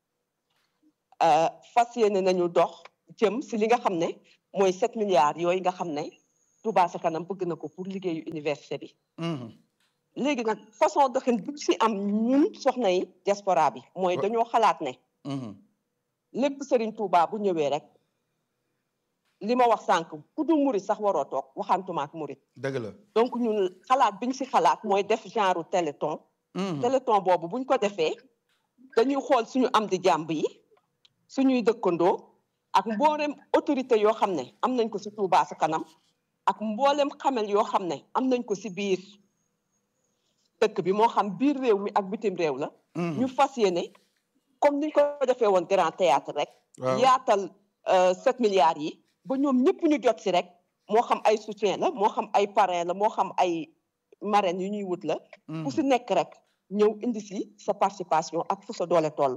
fas yéene nañu dox jëm si li nga xam ne mooy sept milliards yooyu nga xam ne Touba sa kanam bëgg na ko pour liggéeyu université bi léegi nag façon doxin bu si am ñun soxna yi diaspora bi mooy dañoo xalaat ne lépp Serigne Touba bu ñëwee rek li ma wax sànq ku dul murit sax waroo toog waxantuma ak murit dëgg la donc ñun xalaat biñ si xalaat mooy def genre téléthon téléthon boobu buñ ko defee dañuy xool suñu am di jàmb yi suñuy dëkkandoo ak mboolem autorité yoo xam ne am nañ ko si Touba sa kanam ak mboolem xamel yoo xam ne am nañ ko si biir dëkk bi moo xam biir réew mi ak bitim réew la ñu fas yéene comme niñ ko defee woon grand théâtre rek yaatal sept milliards yi ba ñoom ñëpp ñu jot si rek moo xam ay soutien la moo xam ay parrain la moo xam ay marraines yu ñuy wut la ku si nekk rek ñëw indi si sa participation ak fu sa doole toll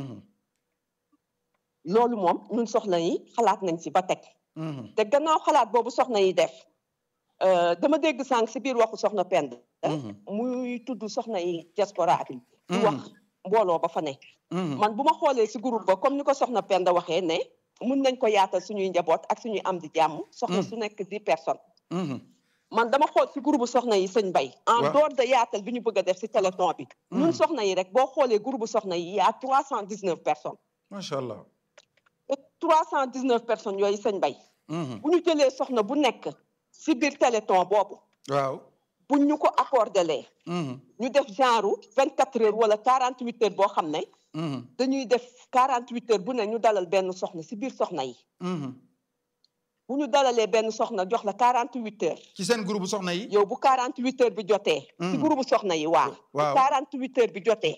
loolu moom ñun soxna yi xalaat nañ si ba teg te gannaaw xalaat boobu soxna yi def dama dégg sànq si biir waxu soxna Pend muy tudd soxna yi diaspora bi di wax mbooloo ba fa ne man bu ma xoolee si groupe ba comme ni ko soxna Pend waxee ne mun nañ ko yaatal suñuy njaboot ak suñuy am di jàmm soxna su nekk dix personnes man dama xool si groupe soxna yi sëñ Bay en dehors de yaatal bi ñu bëgg a def si téléthon bi ñun soxna yi rek boo xoolee groupe soxna yi yaa trois cent dix neuf personnes macha allah te trois cent dix neuf personnes yooyu sëñ Bay bu ñu jëlee soxna bu nekk si biir téléthon boobu waaw bu ñu ko accordé ñu def genre vingt quatre heures wala quarante huit heures boo xam ne dañuy def quarante huit heures bu ne ñu dalal benn soxna si biir soxna yi bu ñu dalalee benn soxna jox la quarante huit heures ci seen groupe soxna yi yow bu quarante huit heures bi jotee si groupe soxna yi waaw bu quarante huit heures bi jotee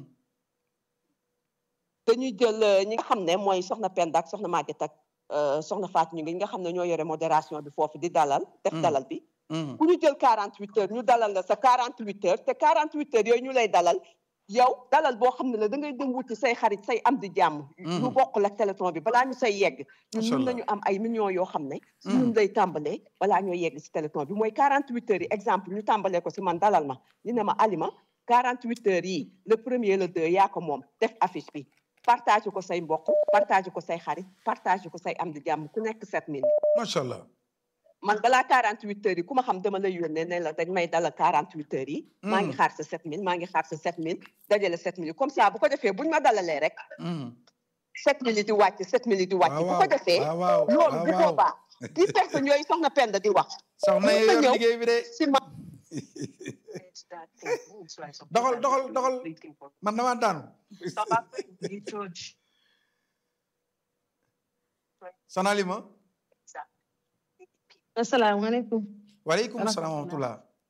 dañuy jël ñi nga xam ne mooy soxna Penda ak soxna Maguette ak soxna Fatou ñu ngi nga xam ne ñoo yore modération bi foofu di dalal def dalal bi bu ñu jël quarante huit heures ñu dalal la sa quarante huit heures te quarante huit heures yooyu ñu lay dalal yow dalal boo xam ne la da ngay dem wuti say xarit say am di jàmm ñu bokk la téléthon bi balaa ñu say yegg ñun mun nañu am ay millions yoo xam ne si ñun lay tàmbalee balaa ñoo yegg si téléthon bi mooy quarante huit heures yi exemple ñu tàmbalee ko si man dalal ma ñu ne ma alima quarante huit heures yi le premier le deux yaa ko moom def affiche bi partage ko say mbokk partage ko say xarit partage ko say am di jàmm ku nekk sept mille macha allah man balaa quarante huit heures yi ku ma xam dama lay yónnee ne la dañ may dalal quarante huit heures yi maa ngi xaar sa sept mille maa ngi xaar sa sept mille dajale sept mille comme ça bu ko defee buñ ma dalalee rek sept mille di wàcc sept mille di wàcc bu ko defee loolu bu boobaa dix personnes yooyu soxna Penda di wax soxna yi yor liggéey bi de si ma doxal doxal doxal man damaa daanu sonalima asalaamaaleykum. waaleykum salaam wa rahmatulah.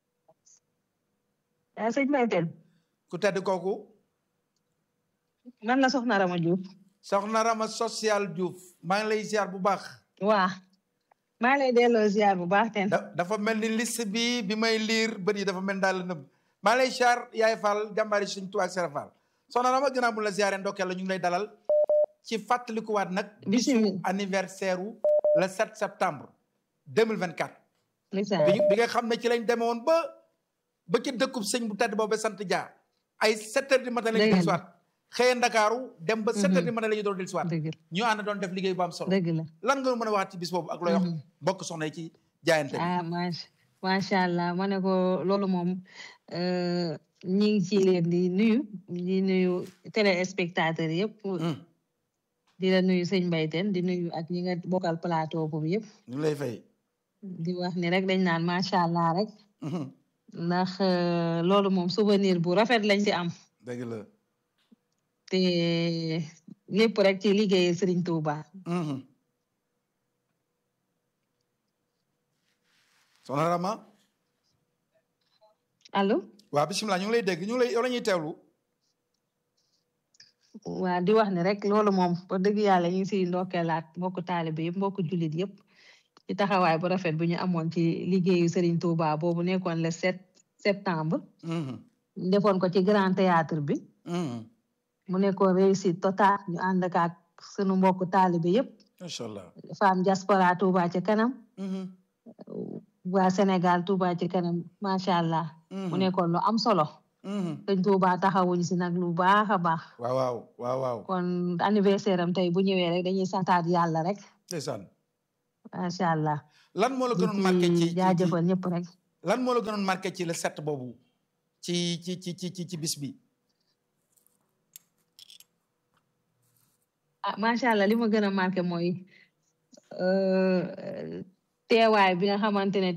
yaa sëñ Maytel. ku tedd kooku. man la Soxna Rama Diouf. Soxna Rama social Diouf maa ngi lay ziar bu baax. waa maa ngi lay delloo ziar bu baax ten dafa mel ni liste bi bi may liir bët yi dafa mel daal nëbb maa ngi lay ziar yaay Fall jàmbaari suñu tuwaay Sera Fall. Soxna Rama gannaaw bu la ziaree ndokkeel la ñu ngi lay dalal ci fàttalikuwaat nag. bisu anniversaire wu le 7 septembre. 2024. bi bi nga xam ne ci lañ demoon ba ba ci dëkkub sëñ bu tedd boobu sant Dia ay 7 heures du matin la ñu dellu siwaat xëye Ndakaaru dem ba 7 heures du matin la ñu doon dellu siwaat ñu ànd doon def liggéey bu am solo lan nga mën a wax ci bis boobu ak looy wax bokk soxna yi ci jaayante ah macha allah ma ne ko loolu moom ñi ngi ci leen di nuyu di nuyu téléspectateur yëpp di la nuyu sëñ Mbayteen di nuyu ak ñi nga bokkal plateau boobu yëpp ñu lay fay di wax ni rek dañ naan macha allah rek ndax loolu moom souvenir bu rafet lañ ci am dëgg la te lépp rek ci liggéey Serigne Touba soxna Rama allo waaw bisimilah ñu ngi lay dégg ñu ngi lay yow la ñuy teewlu waa di wax ni rek loolu moom wax dëgg yàlla ñu ngi siy ndokkeelaat mbokku taalibe yëpp mbokku jullit yëpp ci taxawaay bu rafet bu ñu amoon ci liggéeyu Serigne Touba boobu nekkoon le 7 septembre. defoon ko ci grand théâtre bi. mu nekkoon réussite totale ñu ànd ak sunu mbokku taalibe yëpp. macha allah femme diaspora Touba ci kanam. waa Sénégal Touba ci kanam macha allah. mu nekkoon lu am solo. sëñ Touba taxawuñ si nag lu baax a baax. waaw waaw waaw waaw. kon anniversaire am tey bu ñëwee rek dañuy santaat yàlla rek. ndeysaan. macha allah. lan moo la gënoon marqué ci jaajëfal ñëpp rek. lan moo la gënoon marqué ci le set boobu ci ci ci ci ci bis bi. ah macha allah li ma gën a marqué mooy teewaay bi nga xamante ne